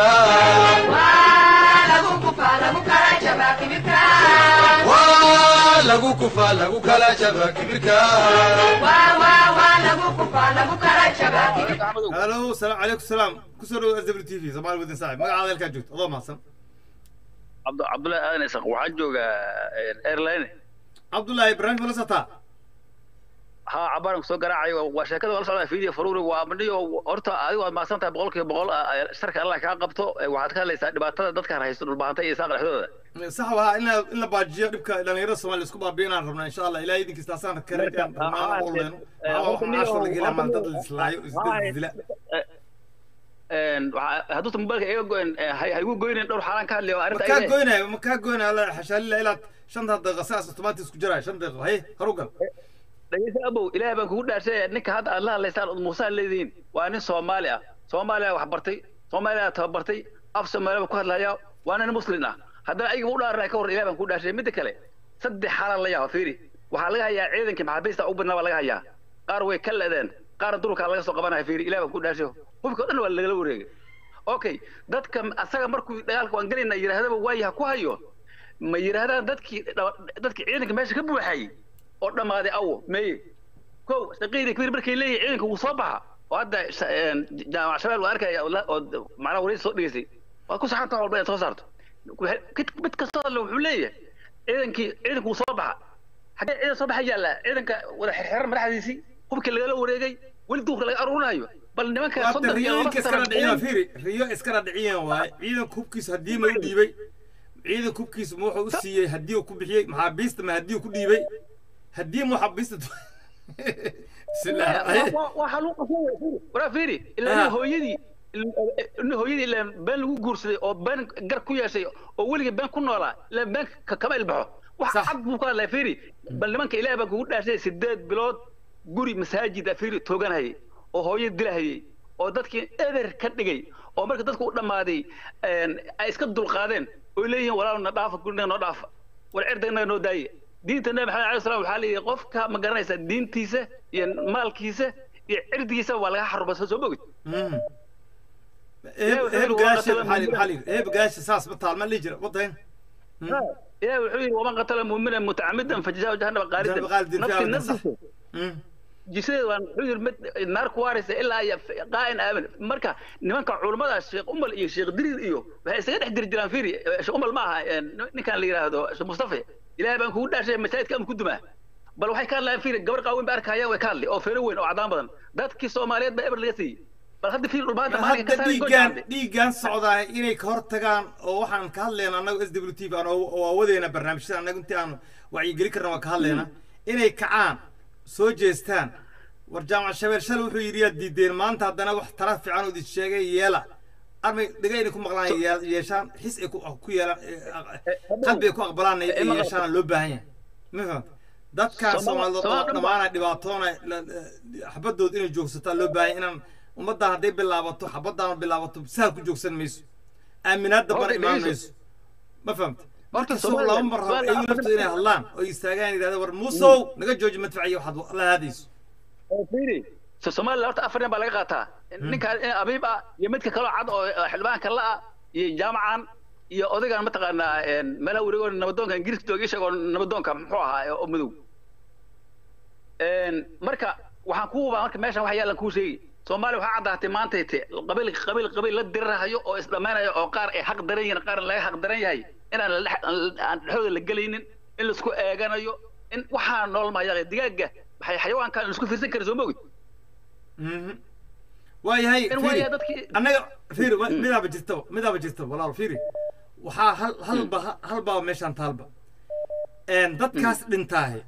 waa lagu kufaa lagu kala jaba kibirka axmedow halo salaam calaykum salaam kusoo dhawo s w t v soomaali wadin saaxib magacaada halkaa joogto adoo mahadsan cabdu cabdullahi aadan isaq waxaan joogaa airline cabdullaahi barnaamij ma la socotaa ها عبارة سو قراعي وشركة ولا صعدة فيديو فروري وامنيو horta adigu aad maasan tahay boqolkiiba boqol sharka Allah kaa qabto waxaad ka hadlaysaa dhibaatada dadka haysto dhulbaantay iyo saaq dhexdooda sax waa in la in la baajiyo dhibka dhalinyarada soomaaliya isku baabiinaan rabnaa insha allah ilaahay idinkiisa taasaan karintaan rabnaa u leyno waxaa caashoo laga ilaa maanta dad la islaayo isdad dila hadduuta mobailka iga goyn haygu goynin dhowr xaalaan ka hadlayo arrinta makaa ayada goynayo makaa goynayo alla xashaalila ilaad shanta daqiiqa saas automatic isku jiraayo shan daqiiqo haye harugal dhegeysa abow ilaahay baan kugu dhaarshay ninka hadda aad la hadlaysaan ood muuse leedihiin waa nin soomaali ah soomaaliya wax bartay soomaaliya tababartay af soomaaliya baan ku hadlaya waa nin muslim ah haddana ayaga u dhaaranay ka hor ilahay baan kugu dhaarshay midda kale saddex xaalaan la yaaba fiiri waxaa laga hayaa ciidankii maxaabiista ugu badnaa baa laga hayaa qaar way ka ledeen qaarna durkaa laga soo qabanaya fiiri ilahay baan kugu dhaarshay hubka o dhan waa lagala wareegay okay dadka asaga markuu dagaalka waan gelayna yidhaahdaba waayi ha ku hayo ma yidhaahdaan dadkii dadkii ciidanka meesha ka buuxayay oo dhammaaday awo meye kow shaqiiri kabir markay leeyihin ciidanka wuu soo baxa oo hadda sha- een, jaamac shabeelle waa arkaya oo la- oo macnaha wareysi soo dhigeysay waa ku saxan taha walba inaad soo saarto Waxay- mid mid kastoo alle wuxuu leeyahay ciidankii ciidanka wuu soo baxa xaggee ciidan soo baxa yaalla ciidanka wada xirxiran madaxdiisii hubkii lagala wareegay weli duurka laga aruurinayo bal nimanka waata soddon iyo laba riyooyinka iskala sano dhiciyaan fiiri riyo iskala dhiciyaan waaye ciidanka hubkiisa haddii ma u dhiibay ciidanka hubkiisa ma wuxuu u siiyey haddii uu ku bixiyey maxaabiista ma haddii uu ku dhiibay haddii maxaabiista bismillah haye waxaa lagu qasay waraa fiiri Ah. ilaa hooyadii nin hooyadii ilaa been lagu guursaday oo been gar ku yeeshay oo weligii been ku noolaa ilaa been ka- kama ilbaxo wax Sax. cad buu ka hadlaya fiiri bal nimanka ilaahay baa kugu dhaashay sideed bilood guri masaajid ah fiiri tooganayay oo hooyo dilahayay oo dadkii eber ka dhigay oo marka dadku u dhammaaday een, ay iska dulqaadeen oo leeyihiin walaal na dhaafa guriga noo dhaafa war cirdigna noo daaye diinta nabi maxamed alayhi salaam waxaa leeyahay qofka ma garanaysa diintiisa iyo maalkiisa iyo cirdigiisa waa laga xaruma soo soo bogid Mm. Eeb- eeb gaasha maxaa li- maxaa li yidhi? eeb gaasha saas ma taal ma lihi jira wadayn ilahi wuxuu yidhi waman qatala muumina mutacamidan fajazaahu jahannama qaalidan Jahannama qaalidan fiiha nafti abadan, sax. naftiisa jisadeed waan wuxuu yidhi mid naar ku waaraysa ilaa iyo qaa'in aamin marka nimanka culummada sheekh umal iyo sheekh diriir iyo waxay isaga dhex diri jiraan fiiri sheekh umal ma aha een, ninkan la yidhaahdo sheekh mustafa ilaahay baan kugu dhaashay masaajidka ama ku dumaa bal waxay ka hadlayaan fiiri gabar qaawen ba arkayaan way ka hadli oo feero weyn oo cadaan badan dadkii soomaaliyeed baa eber laga siiyey bal hadda fiiri dhulbaanta maalinka hadda ka saaray dhiiggaan gojaande dhiiggaan socdaa inay ka hor tagaan oo waxaan ka hadlayna annagu s w t v aan oo awadeena barnaamijyada annagu intii aan wacyigeli karna waan ka hadlayna inay kacaan soo jeestaan war jaamac shabeel shalay wuxuu yidhi yaad diideen maanta haddana wax tala fiican oo idin sheegay yeela armay dhiga inay ku maqlaan yee- yeeshaan xis ay ku ku yeelaan qalbi ay ku aqbalaan ay ay yeeshaan loo baahan yahay ma fahamta dadkan Sooma- soomaalidood oo Sooma- dhammaana dhibaatoona la- la- xabadood inay joogsataa loo baahan yahay inaan ummaddan hadday bilaabato xabaddaana bilaabato sahal ku joogsan mayso aaminaadda bar Horta imaan dhegeyso. mayso ma fahamta marka Horta soo Soomaaliya- laba mar rabo Soomaaliya iyagu afar- laftooda inay hadlaan oo istaagaan yidhahda war muusow naga jooji madfaciyo waxaad la haadayso oo fiiri so Soomaaliya horta afar nin baa laga qaataa ninka abiib ah iyo midka kaloo cad oo oo xildhibaanka la ah iyo jaamacan iyo odaygan mataqaanaa een, meelaha wareegoo nabadoonka ingiriiska jooga isagoo nabadoonka muxuu ahaa ee- oo madow Een, marka waxaan ku hubaa marka meeshan wax yaalan kuu sheegi soomaaliya waxaa caddaatay maantay te qabiil qabiil qabiil la dirirahayo oo isdhammaynayo oo qaar ay xaq daran yihiin qaar laga xaq daran yahay inaan la dhex- aan dhexdooda la gelaynin in laisku eeganayo in waxaa nool mahaya digaaga waxay xayawaankan aan isku fiirsan karin soo ma ogid Mhm. waayahay in fiiri waaya dadkii annaga fiiri wa- midaaba jirtaba midaaba jirtaba walaal fiiri waxaa hal halba hal baa meeshaan taalba een dadkaas dhintaahe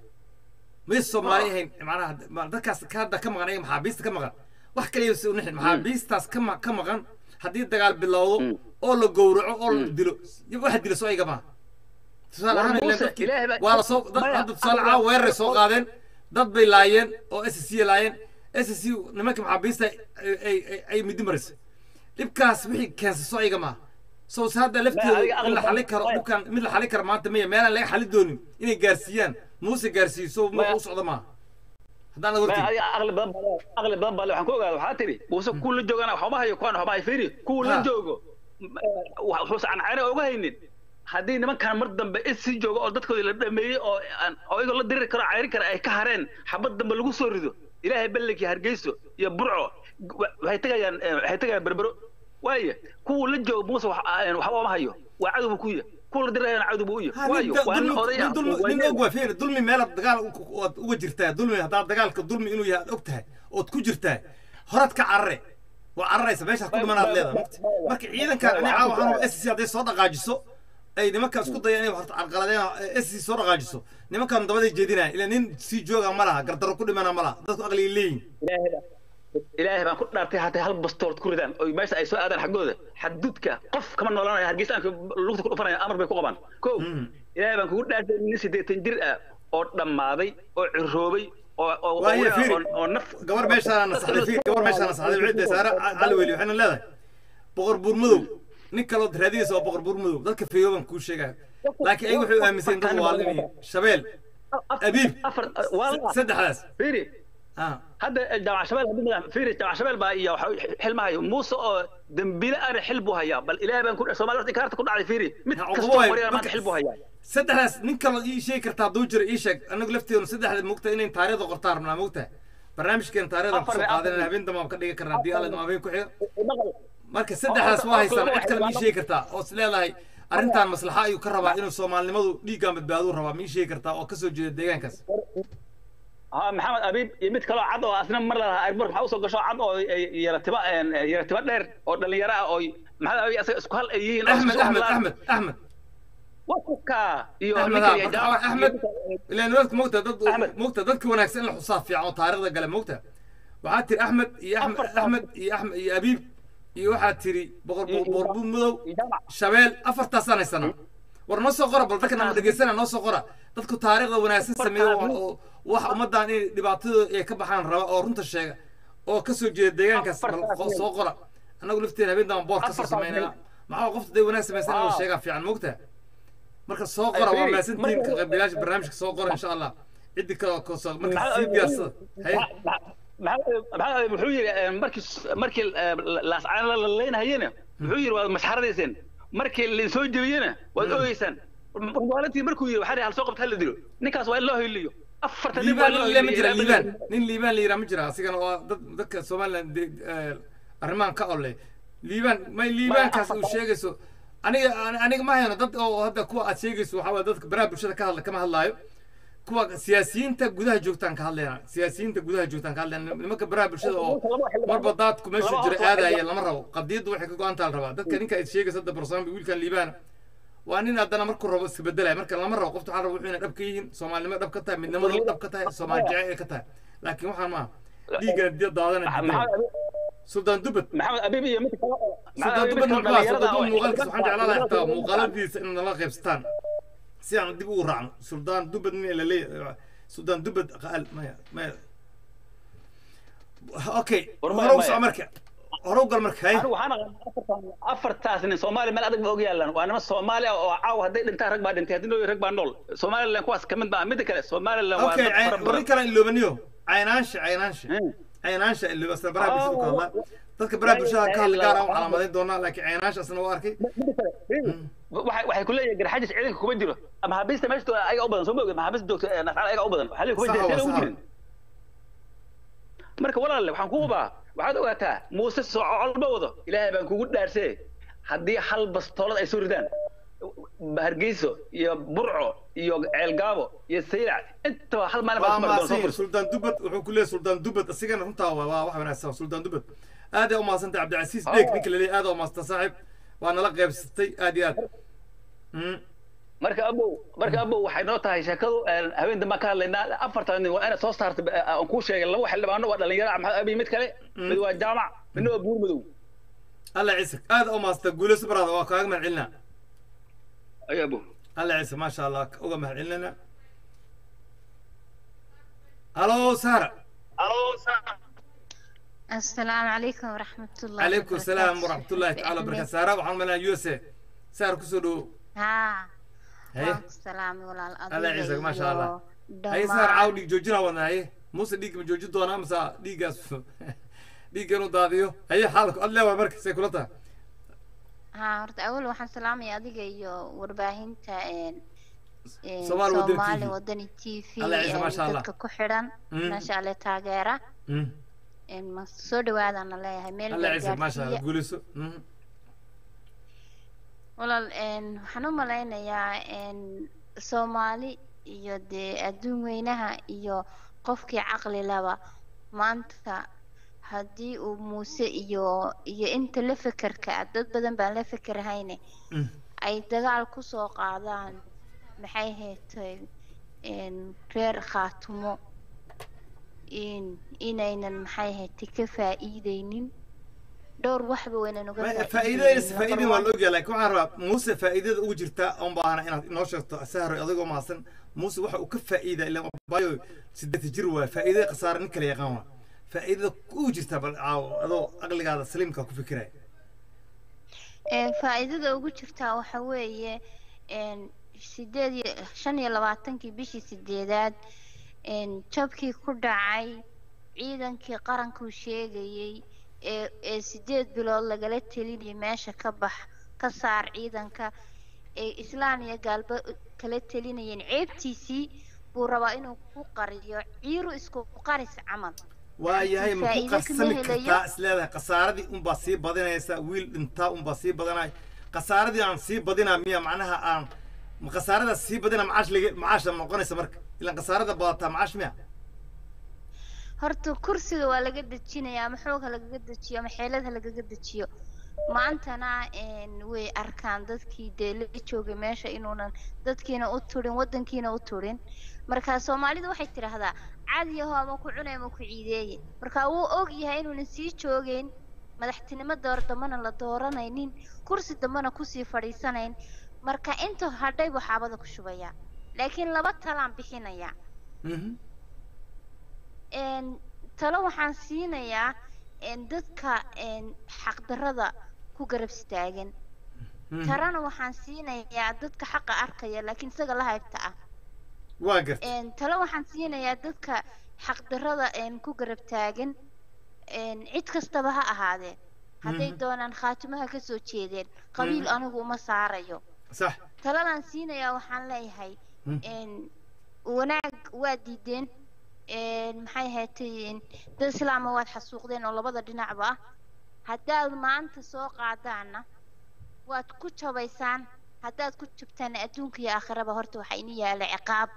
may soomaali ahayn macnaha ma- dadkaas ka hadda ka maqan ayaga maxaabiista ka maqan wax kaliya si unixin maxaabiistaas ka ma- ka maqan haddii dagaal bilowdo oo la gowraco oo la dilo waxa dila soo ayaga maaha tusaale War ahaan ileen Muuse, dadkii Ilaahay baa- waa la soo dad Maya, hadda tusaale adiga- caawa weeraray soo qaadeen dad bay laayeen oo s c laayeen s c nimanka maxaabiista ay- ay ay- ay midi marisay dhibkaas wixii keensa soo ayaga maaha soo se hadda lafteedu adiga in la aqli- xali karo Maya. dhibkan mid la xali karo maanta maya meelaan laga xali doonin inay gaarsiiyaan muuse gaarsiiso ma Maya. u socdo maaha haddaan laga Ma hortegi adiga aqli badan baa le- aqli badan baa le waxaan ku ogaada waxaa tiri muuse kuwa la joogana waxuma hayo kuwan waxuma hayo fiiri kuwa la Ha. joogo wuxuusa aan cayna uga haynin haddii nimankan mar dambe isi joogo oo dadkoodii la dhameeyey oo aan oo iyagoo la diriri karo cayrin kara ay ka hareen xabad dambe lagu soo rido ilaahay ballanki hargeyso iyo burco wa- waxay tegayaan eh, waxay tegayaan berbero waaye kuwa la joogo muuse wax- aan waxba uma hayo waa cadow buu ku yahay kuwa la dirirayana cadow buu u yahay Ha, nin waayo da- waa nin dulmi- oday nin ah dulmi- waa nin nin- og waa fiiri dulmi meelaad dagaal u- waad uga jirtaa dulmi haddaad dagaalka dulmi inuu yahay aad og tahay ood ku jirtaa horaad ka carare waa cararaysa meeshaad ku dhimanaad leedahay marka marka ciidankan ani caawa waxaan s c hadday soo dhaqaajiso ay nimankan isku dayaan inay horta carqaladeen s c soo dhaqaajiso nimankan dabaday jeedinaya ila nin sii jooga ma laha gardarro ku dhimana ma laha dadku aqliga leeyihin ilaahay baa- ilaahay baan ku dhaartay hataa hal bastoolad ku ridaan oo meesha ay soo aadaan xaggooda xadudka qof kama noolaanayo hargeysaanka lugta ku dhufanaya amar bay ku qabaan ko ilaahay baan kugu dhaartay nin siddeetan jir ah oo dhammaaday oo ciroobay oo oo waayo oo- fiiri oo- oo naf gabar meeshaana nasaxday fiiri gabar meeshaana nasaxday wixii saare cali weli waxayna leedahay boqor buur madow nin kaloo raadinaysa waa boqor buur madow dadka feeyooban kuu sheegaya laakiin ay waxay u aaminsan yihiin dad waalin shabeel Af- Abiib. afar waa la saddexdaas fiiri ah hadda jaamac shabeel haddii madax- fiiri jaamac shabeel baa iyo waxa xilmahayo muuse oo dembile ana xil buu hayaa bal ilaahay baan ku soomaali horta inkaarta ku dhacday fiiri mid Ha, kastoo uqubo waay. maryaa maanta xil buu hayaa saddexdaas nin kaloo ii sheegi kartaa hadduu jiro ii sheeg anagu lafteenu saddexda mogta inayn taariikhda qortaan rabnaa mogta barnaamijkeena taariikhda kusoo Afar- qaadanayna afar- habeen dambe aan ka dhigi karnaa haddii alla habeen ku xiga Maqal. marka saddexdaas waa haystaan oo- cid kale ma ii sheegi kartaa oo is leedahay arrintan maslaxa ayuu ka rabaa inuu soomaalinimadu dhiiggaan badbaaduu rabaa ma ii sheegi kartaa oo kasoo jeeda deegaankaas ها محمد أبيب يمد كلو عض أو أثناء مرة أكبر محاوس قشة عض أو يرتبا يرتبا دير أو اللي يرى أو محمد أبي أس سكال أيين احمد احمد احمد احمد وكا يو احمد ها، marka waa احمد ilaan dadka mogta dad Ahmed. mogta dadka wanaagsan in la xusaab fiican oo taariikhda gale mogta waxaad tiri axmed iyo axmed Afar- axmed iyo axmed iyo abiib iyo waxaad tiri boqor Iyo- iyo- boqor buur madow shabeel afartaasaan haysanaa war noo soo qora bal dadka nama dhegeysana noo soo qora dadku taariikhda wanaagsan sameeya oo- oo wax ummaddan in dhibaatadooda ay ka baxaan raba oo runta sheega oo kasoo jeeda deegaankaas bal qo- soo qora annagu lafteena habeen damba boor kasoo Afartaas sameynaya maxaa qofta day wanaag samaysan in la Ah. sheegaa fiican mogta marka soo qora waa fiiri, maasantihiin ka marka- qaybgalayaasha barnaamijka soo qora insha allah ciddi kale oo kasoo marka Maxaa- sii diyaarsada haye maxaa wuxuu yiri markii markii laascaan la leynahayena wuxuu yiri waad masxaradayseen markii la soo jebiyena waad oogeysaan maalintii markuu yiri waxaa hal soo qabta hal la dilo ninkaas waa in loo hiliyo afartan nin waa liibaan in loo nin le ma jira hiliyo liibaan nin liibaan la yiraa ma jira asigana waa dad dadka somaliland de- eh, arrimahan ka ole liibaan may liibaankaas uu sheegayso aniga ani- aniga ma hayno dad oo hadda kuwa aad sheegayso waxaa waye dadka baraha bulshada ka hadla kama hadlaayo kuwa siyaasiyiinta gudaha joogtaan ka hadlayna siyaasiyiinta gudaha joogtaan ka hadlayna nimanka baraha bulshada oo marba daadku meeshu jira aadaya lama rabo qadiyaddu waxay ka go-aantaa la rabaa dadka ninka aad sheegaysa hadda barsoombi wiilkan liibaana waa nin haddana markuu rabo iska bedelaya marka lama rabo qofta waxaa rabo wuxuu inay dhab ka yihiin soomaalinimo dhab ka tahay midnimada dhab ka tahay soomaali jecel ay ka tahay laakiin waxaan maaha dhiiggana diya daadana diidaya suldaan dubad maxamed abiib iyo mid kale oo- suldaan maxamed dubad abiib muxuu kale suldaan oo dubad muuqaalkiisa waxaan jeclaan lahaa xitaa xildhibaan- muuqaaladiisa in nala qaybsataan si aan dib ugu raacno suldaan dubad nin la leeyahay suldaan dubad qaal maya maya okay War hore maya, u soco maya. marka hore u gal marka hay anigu waxaan aqaan afartan- afartaas nin soomaali meel adag ba og yaalaan waa niman soomaali ah oo caawa hadday dhintaan rag baa dhintay haddii noo rag baa nool somaliland kuwaas ka mid baa midda kale somaliland waa okay dad fara warin badan kale iloobaniyo caynaansha caynaansha Hmm. caynaansha ilooba asna baraha bulshada ku hadlaa dadka baraha bulshada ka hadla gaar ah u calaamadayn doonaa laakiin caynaansha asna waa arkay midda kale waxay waxay ku leeyihiin garxajis ciidanka kuma jiro ama habiista meesha jooga ayaga u badan soo ma ogid maxaabiista joogto ee nascaal ayaga u badan waxaa leeyihin kuma Sax jiro waa, sina ugu sax jirin marka walaalle waxaan ku hubaa waxaad ogaataa muuse socolba wado ilaahay baan kugu dhaarsee haddii hal bastoolad ay soo ridaan hargeyso iyo burco iyo ceelgaabo iyo saylac intaba hal maalin baa waa ismari doona soo maasiin furso suldaan dubad wuxuu ku leeyahay suldaan dubad asigana runtaa waa waa wax wanaagsan suldaan dubad aad aa u mahadsantay cabdicasiis dheeg ninka laleeyahay aad aa u mahadsanta saaxiib waa nala qaybsatay aad iyo aad Mm. marka abow marka abow waxay noo tahay sheekadu een, habeen dambaan ka hadlaynaa afartan nin waa inaad soo saarta ba- aan kuu sheegay laba xildhibaano waa dhalinyaro maxamed abi mid kale mid waa jaamac midna waa buur madow alla ciisek aad aa u mahadsanta guulayso baraada waa kaaga mahad celinaa ay abow alla ciise maasha allah uga mahad celinana halo sara السلام عليكم ورحمة الله calaykum asalaam وبركاته. waraxmat ullahi tacala بإذن wabarakatu saara waxaan malinaa u s a saar kusoo dhowo ها haye وعليكم السلام ولا alla ciisek maasha allah haye saar caaw dhiig joojinaa wadna haye muuse dhiig ma joojin doonaa mase dhiiggaas dhiigga inuu daadiyo haye xaalku ad leewaay marka say kula tahay ها horta awal waxaan salaamaya adiga iyo warbaahinta een een Soomaali Wadani Soomaali TV. Wadani TV Alla ciise, een maasha Allah. dadka ku xidhan Mm. maasha Allah taageera Mm. een ma soo dhawaadana leeyahay meel alla ciise maasha allah gaarsiiya guulayso Mhm. walaal een waxaan u malaynayaa een Soomaali iyo dee adduun weynaha iyo qofkii caqli laba maanta haddii uu muuse iyo iyo inta la fekerka ah dad badan baan la fekerhayne Mm. ay dagaal ku soo qaadaan maxay heetay een reer khaatumo in inaynan maxay heetay ka faa'iideynin dhowr waxba waynan uga Ma- faa'iideynin. faa'iidadiisa Number faa'iidin waa one- la ogyahay laakiin waxaan rabaa muuse faa'iidada ugu jirta oon baahana inaad inoo sheegto sahro adigoo mahadsan muuse waxa uu ka faa'iida ilaa bayo sideeta jir waay faa'iidada khasaare nin kala yaqaan waa faa'iidada ugu jirta bal caawo adoo aqligaada saliimka ku fikiraya Een, faa'iidada ugu jirtaa waxa weeye een, sideed iyo shan iyo labaatankii bishii sideedaad een, jabkii ku dhacay ciidankii qarankuu sheegayey ee ee sideed bilood lagala telinayay meesha ka bax ka saar ciidanka ee islaan iyo gaalba kala telinayeen ceebtiisii buu rabaa inuu ku qariyo ciiru isku qaris camal waa yahay ma ku faa'iido kama qarsami helayo. kartaa is leedahay khasaaradii unbaa sii badinaysa wiil dhintaa unbaa sii badanay khasaaradii aan sii badinaa miya macnaha aan ma khasaaradaas sii badina macaash laga macaasha noqonaysa marka ilaan khasaarada badataa macaash miya horta kursiga waa laga dejinayaa ama xoog ha lagaga dejiyo ama xeelad ha lagaga dejiyo maantana een, way arkaan dadkii dee la joogay meesha inuunan dadkiina u turin wadankiina u turin marka soomaalida waxay tidhaahdaa cadiyaho ama ku cunay ama ku ciideeye marka wuu og yahay inuunan sii joogeyn madaxtinimo door dambana la dooranaynin kursi dambana kusii fadhiisanayn marka inta hadhay buu xaabada ku shubayaa laakiin laba talaan bixinayaa Mhm. een talo waxaan siinayaa een dadka een xaqdarrada ku garab istaagan Mhm. tarana waxaan siinayaa dadka xaqa arkaya laakiin isaga la haybta ah waa garta een talo waxaan siinayaa dadka xaqdarrada een ku garab taagan een cid kastaba ha ahaadee hadday Mhm. doonaan khaatimaha ka soo jeedeen qabiil Mhm. anigu uma saarayo sax taladan siinayaa waxaan leeyahay Mhm. een wanaag waa diideen een maxay ahaatay dad islaama waad xasuuqdeen oo labada dhinacba ah haddaad maanta soo qaadaana waad ku jabaysaan haddaad ku jabtaan adduunka iyo aakhiraba horta waxaa ini yaala ciqaab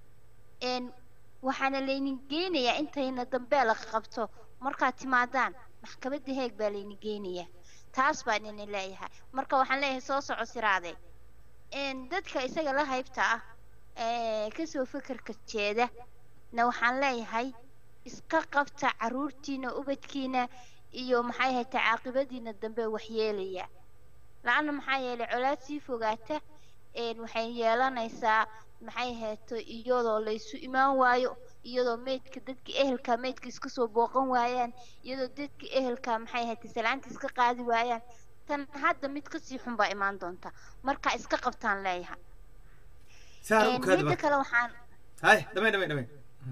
een waxaana laynin geynayaa intayna dambe la qabto markaad timaadaan maxkamadda heeg baa laynin geynayaa taas baan ini leeyahay marka waxaan leeyahay soo soco siraade een dadka isaga la haybta ah ee kasoo fekerka jeeda na waxaan leeyahay iska qabta caruurtiina ubadkiina iyo maxay ahayd caaqibadiina dambe waxyeelaya la-anna maxaa yeelay colaad sii fogaata een waxay yeelanaysaa maxay ahayto iyadoo laysu imaan waayo iyadoo meydka dadka ehelka meydka iska soo booqan waayaan iyadoo dadka ehelka maxay ahayta salaanta iska qaadi waayaan tan hadda mid kasii xun baa imaan doonta marka iska qabtaan leeyahay saar u Een, kaadi midda marka kale waxaan hay dhamay dhamay dhamay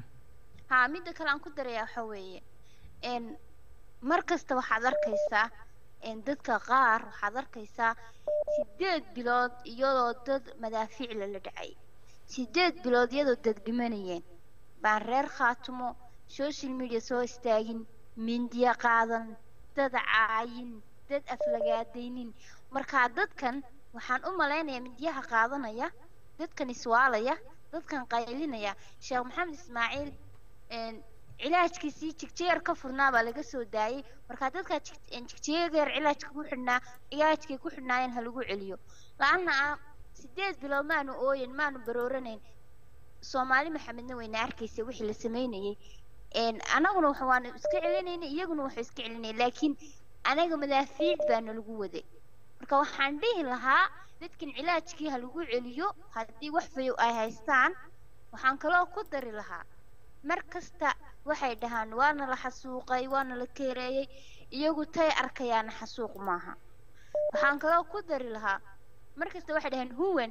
haa midda kale aan ku darayaa waxa weeye een mar kasta waxaad arkaysaa een dadka qaar waxaad arkaysaa sideed bilood iyadoo dad madaafiicla la dhacay sideed bilood iyadoo dad dhimanayeen baan reer khaatumo social media soo istaagin mindiya qaadan dad caayin dad aflagaadaynin markaa dadkan waxaan u malaynayaa mindiyaha qaadanaya dadkan iswaalaya dadkan qaylinaya sheekh maxamed ismaaciil een cilaajkiisii jigjeer ka furnaa baa laga soo daayay markaa dadkaa jig- een jigjeer cilaajka ku xidhnaa cilaajkay ku xidhnaayeen ha lagu celiyo la-anna ah sideed bilood maanu ooyin maanu barooranayn soomaali maxamedna wayna arkaysa wixii la sameynayay een anaguna waxa waanu iska celinaynay iyaguna waxay iska celinayay laakiin anaga madaafiic baana lagu waday marka waxaan dhihi lahaa dadkan cilaajkii ha lagu celiyo haddii wax fayow ay haystaan waxaan kaloo ku dari lahaa mar kasta waxay dhahaan waana la xasuuqay waana la keereeyey iyagu tay arkayaana xasuuq maaha waxaan kaloo ku dari lahaa mar kasta waxay dhahaan huwan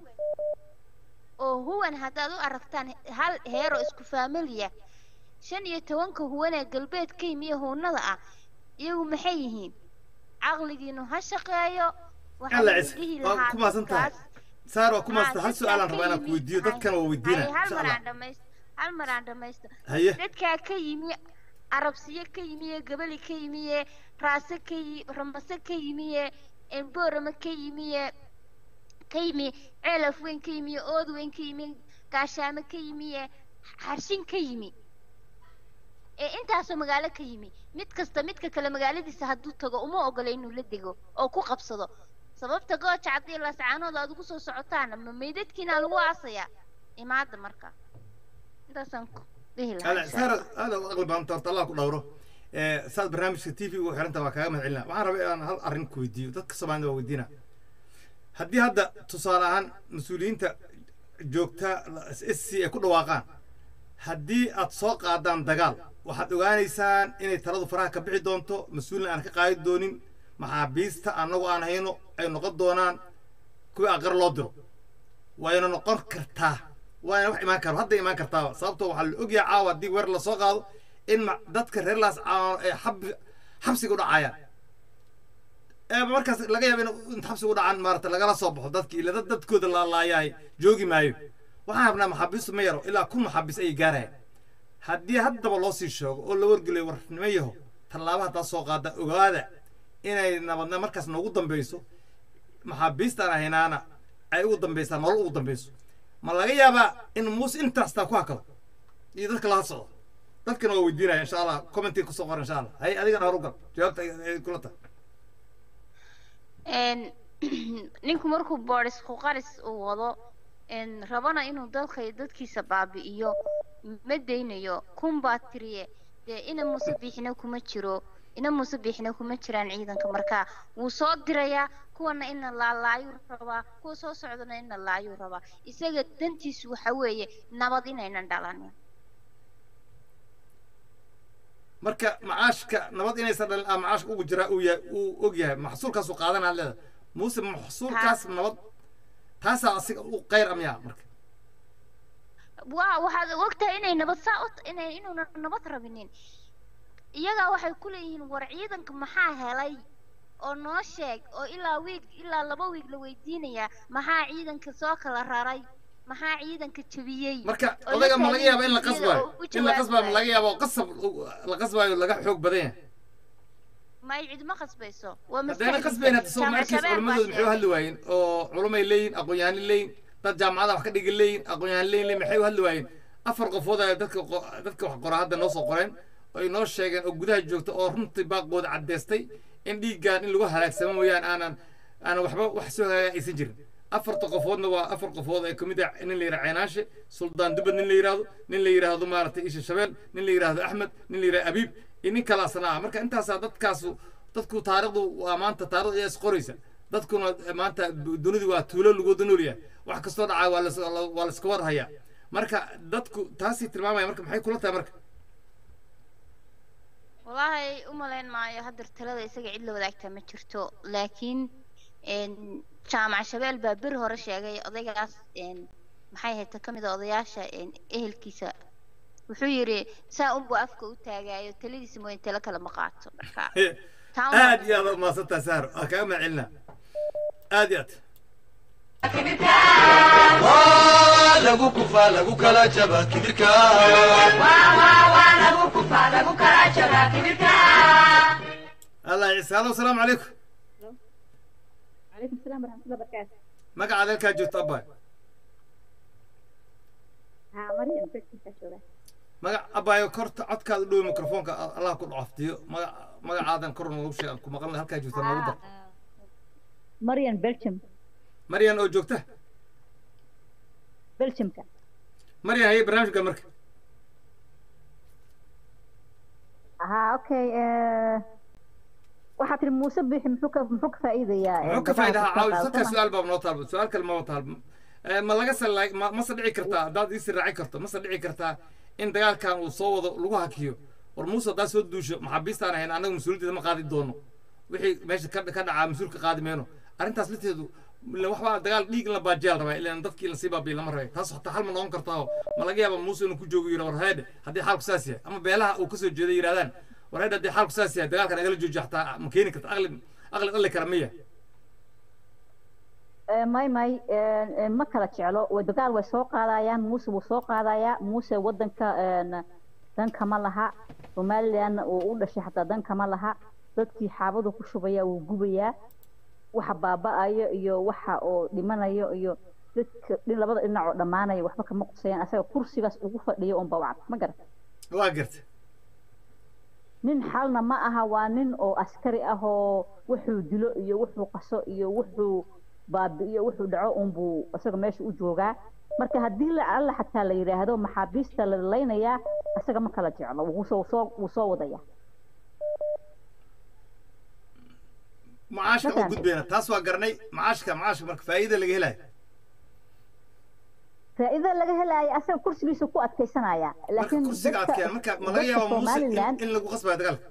oo huwan haddaad u aragtaan hal heeroo isku faamiliya shan iyo tobanka huwan ee galbeed ka yimi iyo huunada ah iyagu maxay yihiin caqligiinu ha shaqeeyo waxaan alla idin cis dhihi waa lahaa ku maasan tahay dadkaas saar waa ku haa, maasan hal dadkaa su-aalaan ka rabaa inaan ku yimi- weydiiyo hay- dadkana waa weydiina hay, hal insha mar allah aan dhamayst hal mar aan dhamaysto haye dadkaa ka yimi arabsiyo ka yimiye gabali ka yimiye raase ka yi ramase ka yimiye boorama ka yimiye ka yimi ceelaf weyn ka yimiye ood weyn ka yimi gaashaamo ka yimiye xarshin ka yimi ee intaasoo magaalo ka yimi mid kasta midka kale magaaladiisa hadduu tago uma ogola inuu la dego oo ku qabsado sababta gooja haddii laascaanood aad ugu soo socotaana ma meydadkiina lagu aasayaa imaada marka intaasaan ku dhihi lahaa ala insha saar Allah. aada u aqli badan horta allah ku dhowro ee saad barnaamijka t v ugu xiranta waa kaaga mahad celinaa waxaan rabay inaan hal arrin ku weydiiyo dadka soomaalida waa weydiina haddii hadda tusaale ahaan mas-uuliyiinta joogta s c ay ku dhawaaqaan haddii aad soo qaadaan dagaal waxaad ogaanaysaan inay taladu faraha ka bixi doonto mas-uulin aan ka qaadi doonin maxaabiista annagu aan hayno ay noqon doonaan kuwii aqar loo diro wayna noqon kartaa waana wax imaan karo hadda imaan kartaa sababtoo waxaa la ogyahay caawa haddii weer lasoo qaado in ma- dadka reer laas caawa ay xab- xabsiga u dhacayaan ee markaas laga yaaba in inta xabsiga u dhacaan maarata lagala soo baxo dadki ila dad dadkooda la laayahay joogi maayo waxaan rabnaa maxaabiistu ma yaro ilaa kun maxaabiis ayay gaarayaan haddii haddaba loo sii sheego oo la wargelayo war nima yaho tallaaba haddaa soo qaada ogaada inay nabadna markaas noogu dambeyso maxaabiistaan ahaynaana ay ugu dambaysaa nolol ugu dambeyso ma laga yaabaa in muuse intaastaa ku hakado iyo dadka laha socdo dadkana waa weydiinaya insha allah commenting kusoo qor insha allah hay adigana horu gal jawaabta ay ay kula tahay een ninku markuu boodhis ku qaris uu wado een rabana inuu dalka iyo dadkiisa baabi'iyo ma daynayo kun baa tiriye dee ina muuse biixina kuma jiro ina muuse biixina kuma jiraan ciidanka markaa wuu soo dirayaa kuwana ina laalaayuu rabaa kuwa soo socdana ina laayuu rabaa isaga dantiisu waxa weeye nabad inaynan dhalanin marka macaashka nabad inaysan dhalin ah macaashka ugu jiraa uu yahay uu og yahay maxsuulkaasuu qaadanaa leeda muuse maxsuulkaas nabad taasaa asiga u qayr amyaa marka waa waxaad ogtahay inay nabad saa u inay inuuna nabad rabinin iyagaa waxay ku leeyihiin war ciidanka maxaa helay oo noo sheeg oo ilaa wiig ilaa laba wiig la weydiinayaa maxaa ciidanka soo kala raray maxaa ciidanka jebiyey marka oo odaga ma laga taagan yaaba in la iyada qasbaayo oo u in la qasbaayo ma jawaabaya. laga yaaba oo qasab la qasbaayo laga xoog badan yahay ma ay cidma qasbayso waa haddayna maskaxdiisa. qasbayn hadda Jaamac soomaalikiis Shabeelle baa culimmadooda maxay u sheegay. hadli waayeen oo culumay leeyihin aqoon-yahanni leeyihin dad jaamacada wax ka dhigi leeyihin aqoon-yahan leeyihin maxay u hadli waayeen afar qofood ayaa dadka qo- dadka wax qora hadda noo soo qoreen oo ay noo sheegeen oo gudaha joogta oo runtii baaqooda caddeystay in dhiiggaan in lagu halaagsamo mooyaan aanan aanan waxba wax soo hagaaga aysan jirin afarta qofoodna waa afar qofood ay kamid ah nin la yidhaha ceenaashe suldaan dubad nin la yidhaahdo nin la yidhaahdo maaragtay isha shabeel nin la yidhaahdo axmed nin la yidhahdo abiib iyo nin kalaasna ah marka intaasaa dadkaasu dadku taarikhdu waa maanta taarikhdu ayaa isqoraysa dadkuna maanta dunidu waa tuulo lagu wada nool yahay wax kastoo dhacaa waa las waa laska war hayaa marka dadku taasay tilmaamaya marka maxay kula tahay marka wallaahi u malayn maayo hadda talada isaga cid la wadaagtaa ma jirto laakiin een, jaamac shabeel baa beri hore sheegay odaygaas een, maxay ahayd ka mid a odayaasha een, ehelkiisa wuxuu yidhi saa unbuu afka u taagaayo taladiisa mooyin talo kale ma qaato marka taa un- aad iyo aad u mahadsantahay sahar waa kaaga mahadcelinaa aad iyo aad waa lagu kufaa lagu kala jaba kibirka allah ciise hallo asalaamu calaykum عليكم السلام ورحمة الله وبركاته. magacaad halkaa joogto abbaay ها مريم بنتي كشورة. magac abbaayo korta codkaada u dhow mikrofoonka allah ku dhacaftiyo maga magacaadan kor noogu sheeg aan ku maqalna halkaa joogta noogu dar مريم بلشم maryan oo joogta بلشم كان. maryan haye barnaamijka marka ها أوكي آه، waxaa tiri muuse bixi muxuu ka muxuu ka faa'iidayaa muxuu ka faa'iidaha caawi sadka su-aal baa noo taalba su-aal kale maba taalba Eh, ma laga sala ma mase dhici kartaa haddaad iisi raaci karto mase dhici kartaa in dagaalkan uu soo wado lagu hakiyo war muuse haddaad soo duusho maxaabiistaan ahayn annaga mas-uuliyaddeeda ma qaadi doono wixii meesha ka ka dhacaa mas-uulka qaadi mayno arrintaas lafteedu ila waxbaa dagaal dhiig in la baajiyaa la rabaa ilaan dadkii lasii baabiya lama rabay taas hataa hal ma noqon kartaa oo ma laga yaaba muuse inuu ku joogo yidha war heedhe haddii xaalku saas yahay ama beelaha uu kasoo jeeday yidhahdaan war heedhe haddii xaalku saas yahay dagaalka nagala joojiya hataa ma keeni karta aqli aqli dhalli kara miya may may eh, ma kala jeclo way dagaal way soo qaadayaan muuse wuu soo qaadayaa muuse wadanka een, dan kama laha somalilandna uu u dhashay xataa dan kama laha dadkii xaabadu ku shubaya wuu gubayaa waxa baaba'ayo iyo waxa oo dhimanayo iyo dadka dhin labada dhinac oo dhammaanaya waxba kama qusayaan asaga kursigaas ugu fadhiyo unba wacd ma garata waa garta nin xalna ma aha waa nin oo askari ah oo wuxuu dilo iyo wuxuu qaso iyo wuxuu baabi'iyo wuxuu dhaco unbuu isaga meesha u joogaa marka haddii la alla xataa la yidhaahdo maxaabiista la laynayaa isaga ma kala jeclo wuu soo soo wuu soo wadaya macaashka u Markaan- gudbayna taas waa garanay macaashka macaashka marka faa'iida laga helayo faa'iido laga helaayo asaga kursigiisa ku adkaysanaya marka laakiin kursiga dadka- adkeena marka ma laga dadka yaaba muuse in- Somaliland in lagu qasbayo dagaalka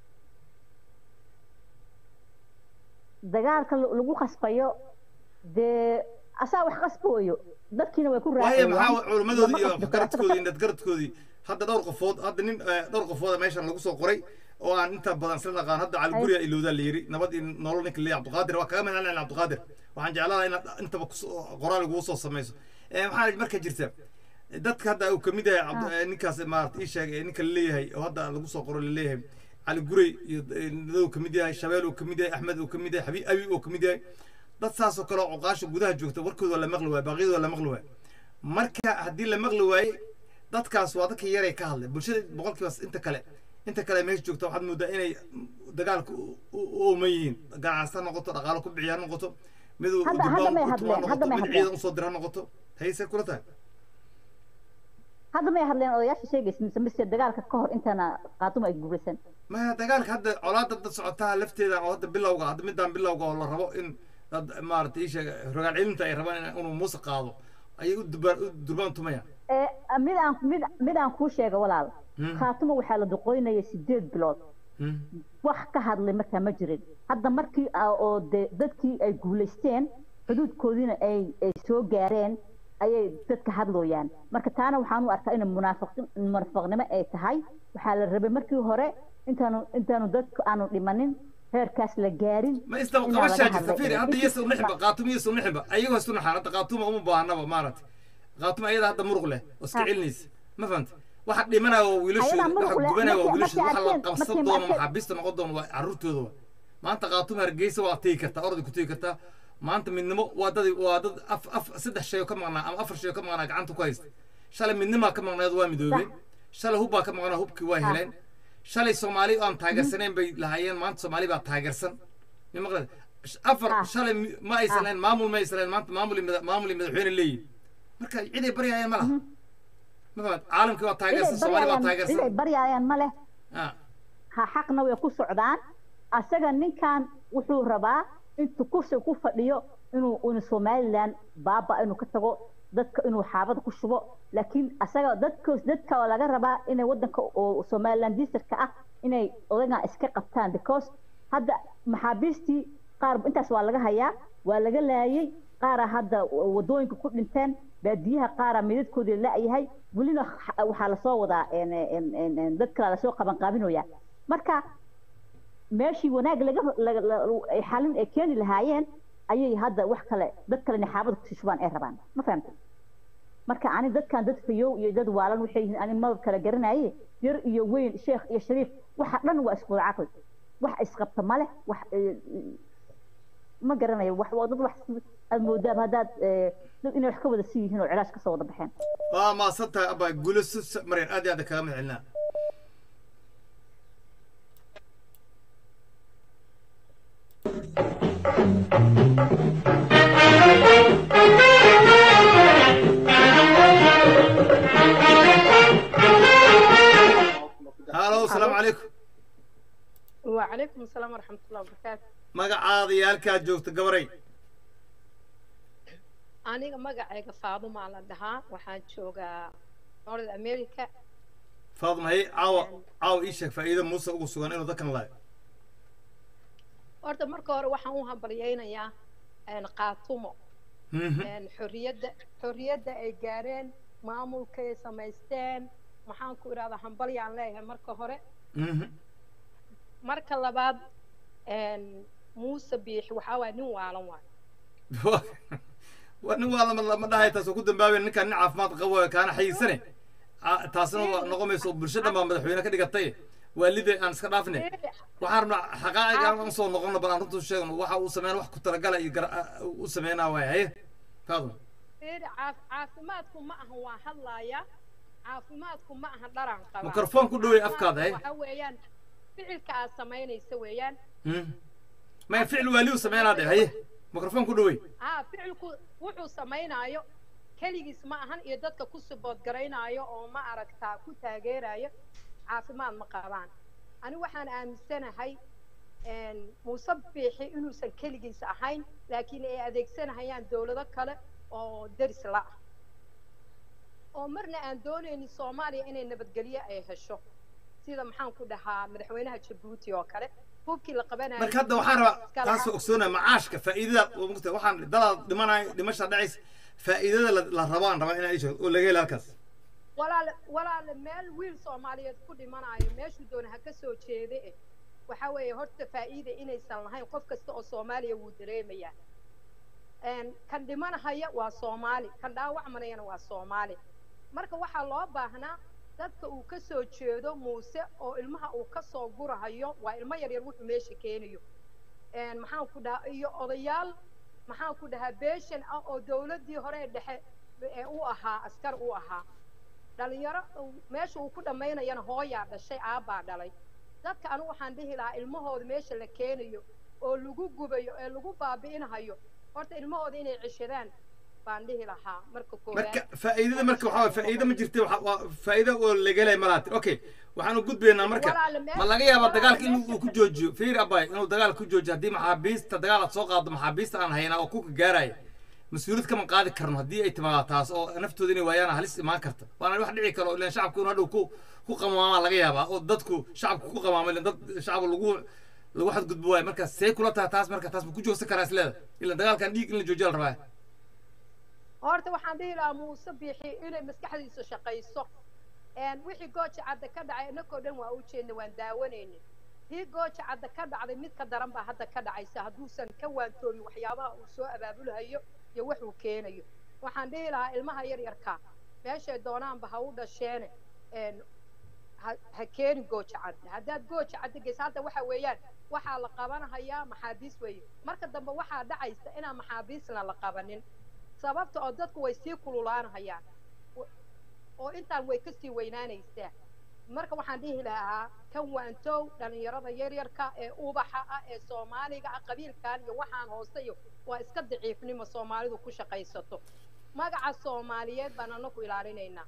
dagaalka la- lagu qasbayo dee asaa wax qasbooyo dadkiina way ku waayo raacayaan maxaa culimmadooda lama iyo qasbi karo. garadkoodii iyo indhadgaradkoodii hadda dhowr qofood hadda nin eh, dhowr qofooda meeshan lagu soo qoray oo aan inta badan isla naqaan hadda caliguriya ilowdaa la yidhi nabad iyo nolol ninka leeyahay cabdiqaadir waa kaga mahadcelin cabdiqaadir waxaan jecladaa inaad intaba kusoo qoraal ugu soo samayso Eh, maxaa marka jirta dadka hadda uu kamid yahay cabdi- eh, ninkaas maarata ii sheeg eh, ninka laleeyahay oo hadda lagu soo qoro laleeyahay cali gurey iyo eh, uu kamid yahay shabeel uu kamid yahay axmed uu kamid yahay xabiib abi uu kamid yahay dad saas oo kale oo cuqaasha gudaha joogta warkooda waa la maqli waaye baaqyada waa la maqli waaye marka haddii la maqli waaye dadkaas waa dadka yaray ka hadlay bulshada boqolkiiba inta kale inta kale meesha joogta waxaad moodaa inay dagaalka u- u u ooman yihiin ganacsi ha noqoto dhaqaalo ku bixiya ha noqoto mid uu Hadda- hadda may hadleen, ha hadda noqoto may mid hadleen. ciidan usoo dira ha noqoto hayse kula tahay hadda may hadleen odayaasha sheegaysa mise mise dagaalka ka hor intaana qaatuma ay guuraysan maya dagaalka hadda colaada dad socotaa lafteeda oo hadda bilowga hadda midaan bilowga oo la rabo in dad maarata ii sheega rogaal celinta ay rabaan in- inuu muuse qaado ayay u durbaan u durbaan tumayaan ee mid aan mid mid aan kuu sheega walaal Hmm. khaatuma waxaa la duqoynaya sideed bilood Hmm. wax ka hadlay markaa ma jirin hadda markii ah oo de dadkii ay guulaysteen xuduudkoodiina ay ay soo gaareen ayay dadka hadlooyaan marka taana waxaan u arkaa in munaafiqin munaafiqnimo ay tahay waxaa la rabay markii hore intaanu intaanu dadku aanu dhimanin heerkaas la gaarin ma isdaba inaan laga qabashaa jirta hadlay. fiiri hadda yesu naxba qaatuma yesu naxba ayagoo isu naxaan hadda qaatuma uma baahnaba maaragtay qaatuma ayada hadda muruq leh oo iska Ha. celinaysa ma fahanta waxa dhimanaya waa wiilashooda Ayadaa waxa muruq leh, gubanaya waa markii- wiilashooda waxa la markii qabsan arkeen- doono markii arkeen- maxaabiista noqon doono waa carruurtooda wa maanta qaatuma hargeysa waa tegi kartaa orday ku tegi kartaa maanta midnimo waa dad waa dad af af saddex shay oo ka maqnaa ama afar shay oo ka maqnaa gacanta ku haysta shalay midnimaa ka maqnayd waa midoobeen shalay hubbaa ka maqnaa hubkii waa heleen shalay soomaali aan taageersanayn bay lahaayeen maanta soomaali baa taageersan ma maqled afar Ah. shalay mi- ma aysan Ah. lahayn maamul ma aysan lahayn maanta maamul iyo mada- maamul iyo madaxweyne leeyihin marka ciday baryayaan ma laha ma fahmad caalamkii waa taageersan inay soomaali baa baryayaan inay taageersan baryayaan ma leh Ah. ha xaqna way ku socdaan asaga ninkan wuxuu rabaa intuu kursi ku fadhiyo inuu inu somaliland baaba inuu ka tago dadka inuu xaabada ku shubo laakiin asaga dadka dadka oo laga rabaa inay wadanka oo somaliland districtka ah inay odagan iska qabtaan because hadda maxaabiistii qaar intaas waa laga hayaa waa laga laayay qaara hadda wadooyinka ku dhinteen baadiyaha qaara midadkoodii la-yahay welina xa- waxaa lasoo wadaa en- en- en- en- dad kale lasoo qaban qaabinaya marka meeshii wanaag laga laga- la- ay xalin ay keeni lahaayeen ayay hadda wax kale dad kale inay xaabada kusii shubaan ay rabaan ma fahamta marka ani dadkan dad fayow iyo dad waalan waxay yihiin ani maba kala garanaye yar iyo weyn sheekh iyo shariif waxa dhan waa isku wada caqli wax isqabta ma leh wax eh, ma garanayo wax waa dad wax aad moodaaba haddaad eh, dad inay wax ka wada sii yihiin oo cilaash kasoo wada baxeen waa maasan tahay abaa guulo si mareen aad iyo aad kaga mahad celinaa halo asalaamu calaykum وعليكم السلام ورحمة الله وبركاته magacaada iyo halkaad joogta gabaray أنا مقعيقة فاطمة على الدهاء وحان شوقا نورد أمريكا faadma hay caawa caawa ii sheeg faa'iida muuse ugu sugan inuu dadkan lahay horta marka hore waxaan u hambalyaynayaa een, qaatumo een, xorriyadda xorriyadda ay gaareen maamulkay samaysteen maxaan ku idhahdaa hambalyaan leeyahay marka hore marka labaad een, muuse biixi waxaa waaya nin waalan waay waa nin waa lama lama dhahay taas oo ku dambaabay ninkaan nin caafimaad qabo ee kaana xayiisane Ah, taasina waa noqomayso bulsho dhan baa madaxweyne ka dhigatay waalide aan iska dhaafne waxaan rabnaa xaqaa'iga aan soo noqono bal aan runtu sheegno waxa uu sameyn wax ku talagala iyo gar u sameynaa waay haye faadma fiiri caaf- caafimaadku ma ahan waa hadlaaya caafimaadku ma ahan dharaan qabaa Mikrafoon ku dhaweey afkaada, eh. waxa weeyaan ficilka aad samaynaysa weeyaan maya ficil waaliyu sameynaa dhe haye mikrofon ku dhawey haa ficilku wuxuu samaynaayo keligiis ma ahan iyo dadka ku sibood garaynaayo oo ma aragtaa ku taageerayo caafimaad ma qabaan ani waxaan aaminsanahay een, muuse biixi inuusan keligiis ahayn laakiin ay adeegsanahayaan dowlado kale oo deris la ah oo marna aan doonaynin soomaaliya inay nabadgelyo ay hesho sida maxaan ku dhahaa madaxweynaha jabuuti oo kale hubkii la qabanayo marka hadda waxaan rabaa taas waa ogsoonaya macaashka faa'iidada oo mugta waxaan dalaad dhimanayo dhimasha dhacaysa faa'iidada la la rabaan rabaa inaan isheego oo laga helo halkaas walaale walaale meel wiil soomaaliyeed ku dhimanayo meeshuu doona ha ka soo jeede eh waxa weeye horta faa'iida inaysan lahayn qof kasta oo soomaaliya wuu dareemayaa Een, kan dhimanahaya waa soomaali kan dhaawacmanayana waa soomaali marka waxaa loo baahnaa dadka uu ka soo jeedo muuse oo ilmaha uu ka soo gurahayo waa ilmo yaryar wuxuu meesha keenayo Een, maxaan ku dhahaa iyo odayaal maxaan ku dhahaa beeshan ah oo dowladdii hore ee dhexe ee u ahaa askar u ahaa dhalinyaro uu- meesha uu ku dhammaynayana hooyaa dhashay aabbaa dhalay dadka anigu waxaan dhihi lahaa ilmahooda meesha la keenayo oo lagu gubayo ee lagu baabi'inahayo horta ilmahooda inay ceshadaan baan dhihi lahaa marka koowaad marka faa'iidada marka waxaa waay faa'iido ma jirta waxa waa faa'iido oo laga helay malaati okay waxaan u gudbaynaa marka Walaale, meel- ma laga yaabaa dagaalka in walaale, uu ku joojiyo fiir abay inuu dagaal ku joojiyo haddii maxaabiista dagaal aad soo qaado maxaabiista aan haynaa oo kuka gaaraya mas-uuliyad kama qaadi karno haddii ay timaado taas oo naftooda inay waayaan halis imaan karta waana wax dhici karo ilan shacabku inuu hadhow ku ku qamaamaa laga yaabaa oo dadku shacabku ku qamaama ilan dad shacab lagu lagu xadgudbo waayo marka see kula tahay taas marka taas ma ku joogsan karaa isleeda ilan dagaalkan dhiig in la joojiya la rabaa horta waxaan dhihi lahaa muuse biixi inay maskaxdiisa shaqayso Een, wixii gooja cadda ka dhacay innakoo dhan waa u jeedna waan daawanayna tii gooja cadda ka dhacday mid ka daran baa hadda ka dhacaysa hadduusan ka waantoomin waxyaabaha uu soo abaabulahayo iyo wax uu keenayo waxaan dhihi lahaa ilmaha yaryarka meeshay doonaanba ha u dhasheene een, ha- ha keeni gooja cadde haddaad gooja cadde geysa hadda waxa weeyaan waxaa la qabanahayaa maxaabiis weeye marka dambe waxaa dhacaysa inaan maxaabiisna la qabanin sababta oo dadku way sii kululaanahayaan Wa- oo intaan way kasii weynaanaysaa marka waxaan dhihi lahaa kan waantow dhalinyarada yaryarka ee ubaxa ah ee soomaaliga ah qabiilkan iyo waxaan hoose iyo waa iska daciifnimo soomaalidu ku shaqaysato magaca soomaaliyeed baan anaku ilaalinaynaa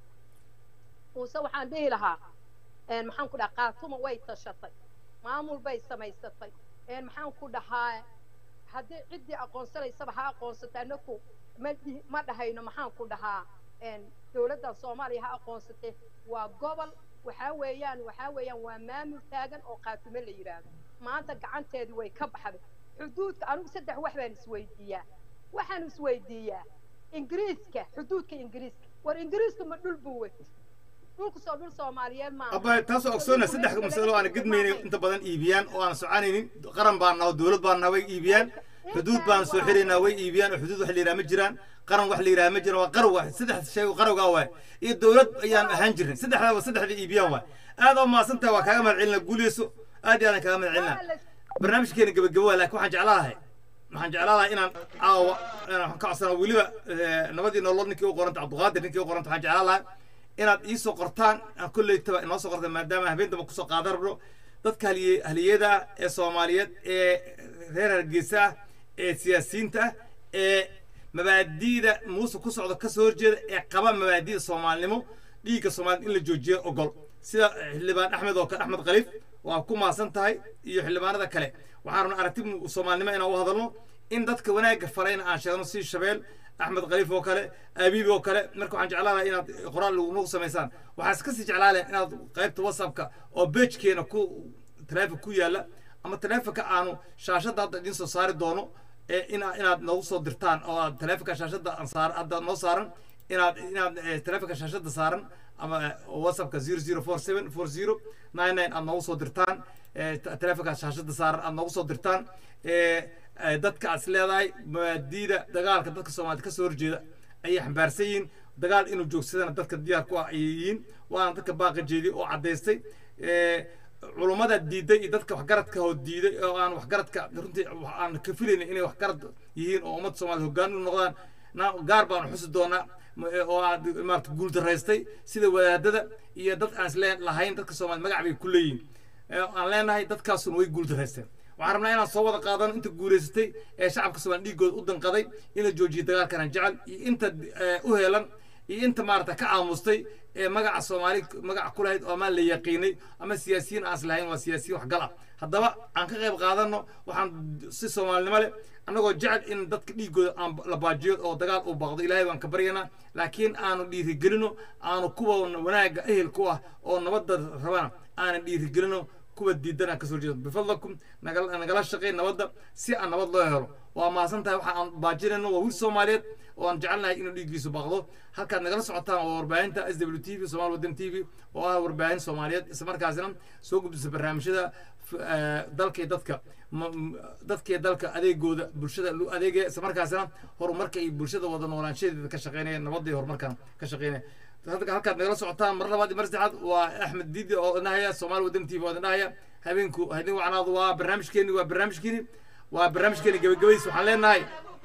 muuse waxaan dhihi lahaa een, maxaan ku dhahaa qaatuma way tashatay maamul bay samaysatay een, maxaan ku dhahaa haddii ciddii aqoonsanaysaba ha aqoonsata anaku ma dhihi- ma dhahayno maxaan ku dhahaa een, dowladdan soomaaliya ha aqoonsatay waa gobol waxaa weeyaan waxaa weeyaan waa maamul taagan oo qaatumo la yidhaahdo maanta gacanteedii way ka baxday xuduudka anigu saddex wax baan isweydiiyaa waxaan isweydiiyaa ingiriiska xuduudka ingiriiska war ingiriisku ma dhul buu wet dhulku soo dhul soomaaliyeed maaha abba taasoo ogsoona saddex masalo aan gidmaynin inta badan iibiyaan oo aan soconaynin qaran baan naho dowlad baan naha way iibiyaan xuduud baan soo xiraynaa way iibiyaan oo xuduud wax la yidhaha ma jiraan qaran wax la yidhaha ma jiraan waa qaran waay saddex shay oo qarawgaa waay iyo dowlad ayaan ahaan jirin saddexdaaba saddexda iibiyaan waay aad oo mahadsan tahay waa kaaga mahad celina guuleyso aad iyo aadan kaaga mahad celina barnaamijkeena gebagabo waa laakiin waxaan jeclaalahay waxaan jeclaalahay inaan caawa inaan ka codsana weliba eh, nabadii nolol ninkii u qoranta cabdiqaadir ninkii u qoranta waxaan jeclaalahay inaad iisoo qortaan aan kolleytaba inoo soo qortaan maadaama habeen damba kusoo qaadan rabno dadka haliye haliyada ah ee soomaaliyeed ee reer hargeysa ah ee siyaasiyiinta ah ee mabaadi'da muuse ku socda kasoo horjeeda ee qaba mabaadi'da soomaalinimo dhiigga soomaaliyed in la joojiyo ogol sida xildhibaan axmed oo kale axmed khaliif waa ku maasan tahay iyo xildhibaanada kale waxaan rabnaa aragti soomaalinimo inaan u hadalno in dadka wanaagga farayna aan sheegno si shabeel axmed khaliif oo kale abiib oo kale marka waxaan jeclaan lahaa inaad qoraal nagu samaysaan waxaa iska sii jeclaan lahaa inaad qaybta whatsappka oo beejkeena ku taleefon ku yaalla ama taleefonka aanu shaashadda hadda idiin soo saari doono ee ina inaad noogu soo dirtaan oo aad taleefonka shaashadda aan saar hadda noo saaran inaad inaad eh, taleefonka shaashadda saaran ama eh, whatsappka zero zero four seven four zero nine nine aad noogu soo dirtaan eh, ta- taleefonka shaashadda saaran aad noogu soo dirtaan eh, eh, dadka aad is leedahay mabaadiida dagaalka dadka soomaaliyed ka soo horjeeda ayay xambaarsan yihiin dagaal inuu joogsadana dadka diyaar ku ah ayay yihiin waana dadka baaqa jeediy oo caddaystay Eh, culummada diiday iyo dadka waxgaradka oo diiday oo aan waxgaradka runtii wax aan ka filaynin inay waxgarad yihiin oo ummadda soomaaliyed hoggaan u noqdaan na gaar baanu xusi doonaa ma- eh, oo aad maarata guuldaraystay sida wadaadada iyo dad aan isle lahayn dadka soomaaliyed magac bay ku leeyihiin Eh, aan leenahay dadkaasuna way guuldaraysteen waxaan rabnaa inaan soo wada qaadano inta guulaysatay ee shacabka soomaaliya dhiigooda u danqaday in la joojiyo dagaalkan aan jecel iyo inta eh, u heelan iyo inta maarata ka aamustay ee magaca soomaali magaca ku lahayd oo amaan la yaqiinay ama siyaasiyiin aan islahayn waa siyaasiyiin waxgal ah haddaba aan ka qayb qaadano waxaan si soomaalinimo leh annagoo jecel in dadka dhiigooda aan la baajiyo oo dagaal uu baaqdo ilaahay baan ka baryanaa laakiin aanu dhiirigelino aanu kuwa wanaagga ehel ku ah oo nabadda rabana aanan dhiirigelino kuwa diidan aan kasoo jeedo bifadlakum nagala nagala shaqey nabadda si aan nabad loo helo waa mahadsan tahay waxa aan baajinayno waa wiil soomaaliyeed oo aan jecelnahay inuu dhiiggiisu baaqdo halkaad nagala socotaan waa warbaahinta s w t v somaali waddan t v oo ah warbaahin soomaaliyeed isla markaasina soo gudbisa barnaamijyada f- eh, dalka iyo dadka ma- m- dadka iyo dalka adeegooda bulshada lu adeegaya isla markaasina horumarka iyo bulshada wada noolaanshadeeda ka shaqeynaya nabadda iyo horumarkan ka shaqeynaya halka halkaad nagala socotaan mar labaad iyo mar saddexaad waa axmed diidi oo idinahaya soomaali waddan t v oo idinahaya habeenku hadin wacnaadu waa barnaamijkeeni waa barnaamijkeeni waa barnaamijkeeni gabagabadiis waxaan leenahay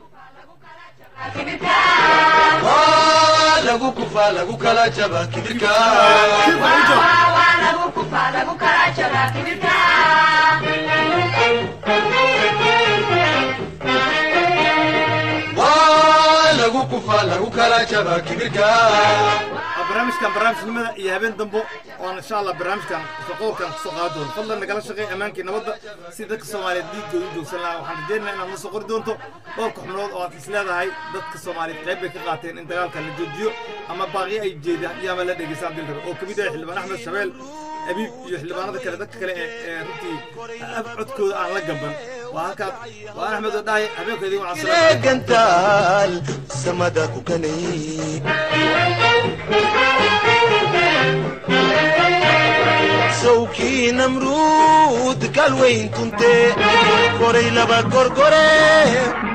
Waa lagu kufaa lagu kala jaba kibirka waa lagu kufaa lagu kala jaba kibirka waa barnaamijkan barnaamijnimada iyo habeen dambo oon insha allah barnaamijkan shaqowrkan kusoo qaadi doono fadlan nagala shaqey ammaankii nabadda si dadka soomaaliyeed dhiiggooda u joogsan lahaa waxaan rajeynayaa inaad noo soo qori doonto dhowrka xubnood oo aad is leedahay dadka soomaaliyeed qayb bay ka qaateen in dagaalka la joojiyo ama baaqyo ay jeedaan iyo ama la dhegeystaan dil rabe oo kamid ah xildhibaan axmed shabeel abiib iyo xildhibaanada kale dadka kale ee ee runtii af codkooda aan la gamban waa halkaad waa axmed oo dhahay habeenkeedii waxaa salaam gantaal samada ku kanay sawkii namruud galweyn tunte koray laba gorgore